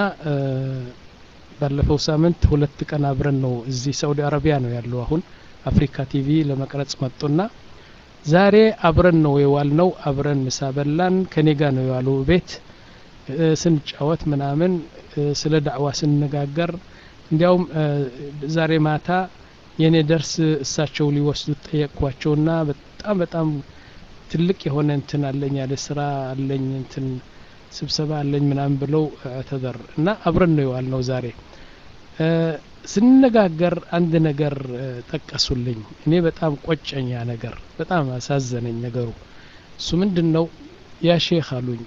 ባለፈው ሳምንት ሁለት ቀን አብረን ነው እዚህ ሳውዲ አረቢያ ነው ያለው አሁን አፍሪካ ቲቪ ለመቅረጽ መጡና ዛሬ አብረን ነው የዋል ነው አብረን ምሳ በላን ከኔ ጋር ነው የዋለው ቤት ስንጫወት ምናምን ስለ ዳዕዋ ስንነጋገር እንዲያውም ዛሬ ማታ የእኔ ደርስ እሳቸው ሊወስዱት ጠየቅኳቸውና በጣም በጣም ትልቅ የሆነ እንትን አለኝ ያለ ስራ አለኝ እንትን ስብሰባ አለኝ ምናምን ብለው ተደር እና አብረን ነው የዋል ነው ዛሬ ስንነጋገር አንድ ነገር ጠቀሱልኝ እኔ በጣም ቆጨኛ ነገር በጣም አሳዘነኝ ነገሩ እሱ ምንድን ነው ያ ሼክ አሉኝ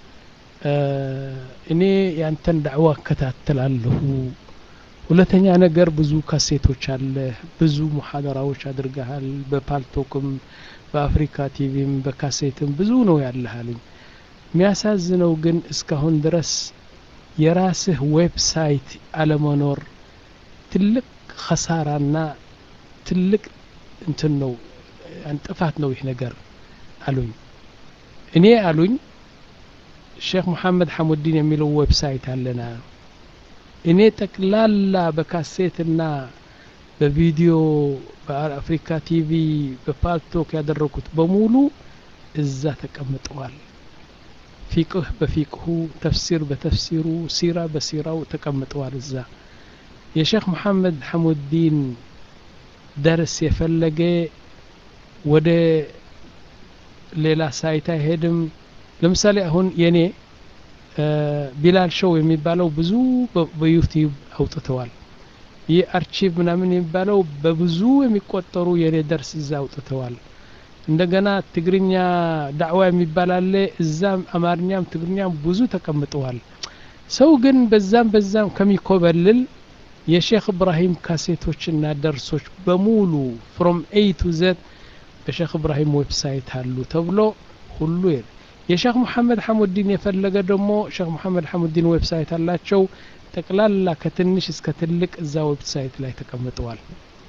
እኔ ያንተን ዳዕዋ እከታተላለሁ ሁለተኛ ነገር ብዙ ካሴቶች አለ ብዙ ሙሐደራዎች አድርገሃል በፓልቶክም በአፍሪካ ቲቪም በካሴትም ብዙ ነው ያለህ አሉኝ የሚያሳዝነው ግን እስካሁን ድረስ የራስህ ዌብሳይት አለመኖር ትልቅ ከሳራና ትልቅ እንትን ነው ጥፋት ነው ይህ ነገር አሉኝ እኔ አሉኝ ሼክ ሙሐመድ ሐሙዲን የሚለው ዌብሳይት አለና እኔ ጠቅላላ በካሴትና በቪዲዮ በአፍሪካ ቲቪ በፓልቶክ ያደረኩት በሙሉ እዛ ተቀምጠዋል ፊቅህ በፊቅሁ ተፍሲር በተፍሲሩ ሲራ በሲራው ተቀምጠዋል እዛ የሼክ መሐመድ ሐሙዲን ደርስ የፈለገ ወደ ሌላ ሳይት አይሄድም ለምሳሌ አሁን የኔ ቢላል ሾው የሚባለው ብዙ በዩቲዩብ አውጥተዋል ይህ አርቺቭ ምናምን የሚባለው በብዙ የሚቆጠሩ የኔ ደርስ እዛ አውጥተዋል እንደገና ትግርኛ ዳዕዋ የሚባል አለ እዛም አማርኛም ትግርኛም ብዙ ተቀምጠዋል ሰው ግን በዛም በዛም ከሚኮበልል የሼክ እብራሂም ካሴቶችና ደርሶች በሙሉ ፍሮም ኤ ቱ ዘድ በሼክ እብራሂም ዌብሳይት አሉ ተብሎ ሁሉ የሼክ ሙሐመድ ሐሙዲን የፈለገ ደግሞ ሼክ ሙሐመድ ሐሙዲን ዌብሳይት አላቸው ጠቅላላ ከትንሽ እስከ ትልቅ እዛ ዌብሳይት ላይ ተቀምጠዋል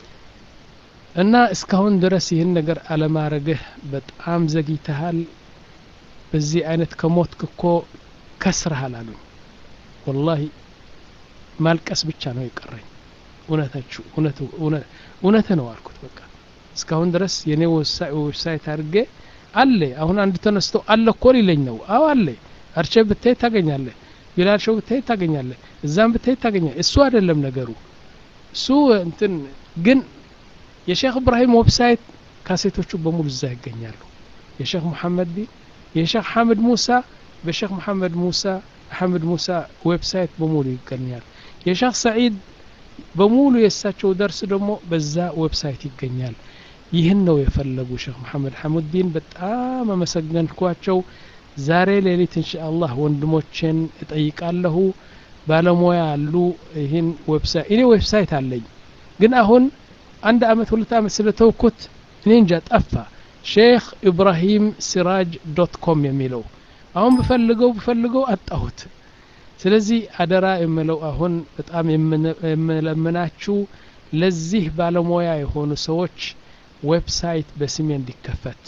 እና እስካሁን ድረስ ይህን ነገር አለማረግህ በጣም ዘግይተሃል በዚህ አይነት ከሞትክ እኮ ከስረሃል አሉኝ ወላሂ ማልቀስ ብቻ ነው የቀረኝ እውነታችሁ እውነት ነው አልኩት በቃ እስካሁን ድረስ የኔ ዌብሳይት አድርጌ አለ አሁን አንድ ተነስቶ አለ እኮ ሊለኝ ነው አዎ አለ አርቼ ብታይ ታገኛለህ ቢላል ሾው ብታይ ታገኛለህ እዛም ብታይ ታገኛለህ እሱ አይደለም ነገሩ እሱ እንትን ግን የሼክ እብራሂም ዌብሳይት ካሴቶቹ በሙሉ እዛ ይገኛሉ የሼክ ሙሐመድ ዲን የሼክ ሐምድ ሙሳ በሼክ ሙሐመድ ሙሳ ሐምድ ሙሳ ዌብሳይት በሙሉ ይገኛል የሼክ ሰዒድ በሙሉ የእሳቸው ደርስ ደግሞ በዛ ዌብሳይት ይገኛል ይህን ነው የፈለጉ ሼክ መሐመድ ሐሙዲን በጣም አመሰገንኳቸው ዛሬ ሌሊት እንሻአላህ ወንድሞችን እጠይቃለሁ ባለሙያ አሉ ይህን ዌብሳይት እኔ ዌብሳይት አለኝ ግን አሁን አንድ አመት ሁለት አመት ስለተውኩት እኔ እንጃ ጠፋ ሼክ ኢብራሂም ሲራጅ ዶት ኮም የሚለው አሁን ብፈልገው ብፈልገው አጣሁት ስለዚህ አደራ የምለው አሁን በጣም የምለምናችሁ ለዚህ ባለሙያ የሆኑ ሰዎች ዌብሳይት በስሜ እንዲከፈት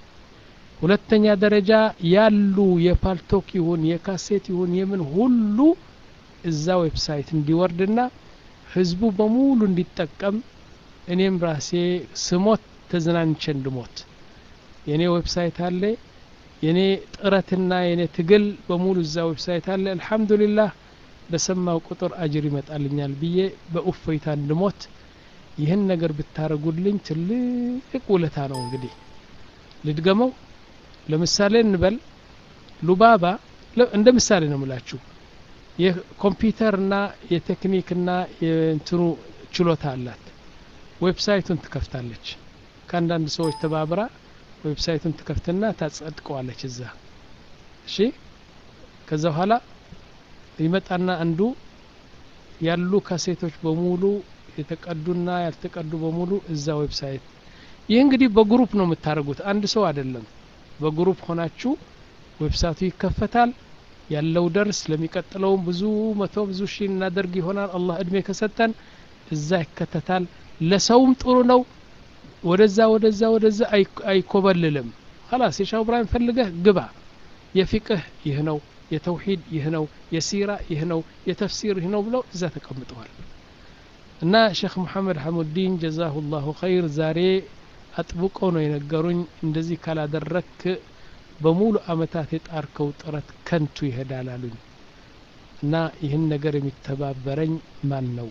ሁለተኛ ደረጃ ያሉ የፓልቶክ ይሁን የካሴት ይሁን የምን ሁሉ እዛ ዌብሳይት እንዲወርድና ህዝቡ በሙሉ እንዲጠቀም እኔም ራሴ ስሞት ተዝናንቼ እንድሞት የእኔ ዌብሳይት አለ የኔ ጥረትና የኔ ትግል በሙሉ እዛ ዌብሳይት አለ አልሐምዱሊላህ በሰማው ቁጥር አጅር ይመጣልኛል ብዬ በኡፈይታ እንድሞት ይህን ነገር ብታረጉልኝ ትልቅ ውለታ ነው እንግዲህ ልድገመው ለምሳሌ እንበል ሉባባ እንደ ምሳሌ ነው ምላችሁ የኮምፒውተርና የቴክኒክና የእንትኑ ችሎታ አላት ዌብሳይቱን ትከፍታለች ከአንዳንድ ሰዎች ተባብራ ዌብሳይቱን ትከፍትና ታጸድቀዋለች እዛ እሺ ከዛ በኋላ ይመጣና አንዱ ያሉ ካሴቶች በሙሉ የተቀዱና ያልተቀዱ በሙሉ እዛ ዌብሳይት ይህ እንግዲህ በግሩፕ ነው የምታደርጉት አንድ ሰው አይደለም በግሩፕ ሆናችሁ ዌብሳይቱ ይከፈታል ያለው ደርስ ለሚቀጥለውም ብዙ መቶ ብዙ ሺህ እናደርግ ይሆናል አላህ እድሜ ከሰጠን እዛ ይከተታል ለሰውም ጥሩ ነው ወደዛ ወደዛ ወደዛ አይኮበልልም خلاص የሻው ኢብራሂም ፈልገህ ግባ የፊቅህ ይህ ነው የተውሂድ ይህ ነው የሲራ ይህ ነው የተፍሲር ይህ ነው ብለው እዛ ተቀምጠዋል እና ሼክ መሐመድ ሐሙዲን ጀዛሁ ላሁ ኸይር ዛሬ አጥብቀው ነው የነገሩኝ እንደዚህ ካላደረክ በሙሉ አመታት የጣርከው ጥረት ከንቱ ይሄዳል አሉኝ እና ይህን ነገር የሚተባበረኝ ማን ነው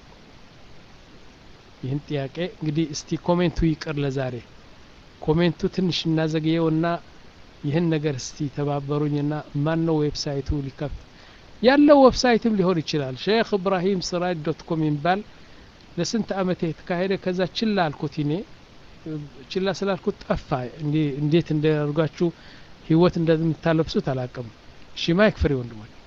ይህን ጥያቄ እንግዲህ እስቲ ኮሜንቱ ይቅር ለዛሬ ኮሜንቱ ትንሽ እናዘግየውና ይህን ነገር እስቲ ተባበሩኝና ማን ነው ዌብሳይቱ ሊከፍት ያለው ዌብሳይትም ሊሆን ይችላል ሼክ እብራሂም ስራጅ ዶት ኮም ይባል ለስንት አመት የተካሄደ ከዛ ችላ አልኩት እኔ ችላ ስላልኩት ጠፋ እንዴት እንዳርጓችሁ ህይወት እንደምታለብሱት አላቅም እሺ ማይክ ፍሬ ወንድሞች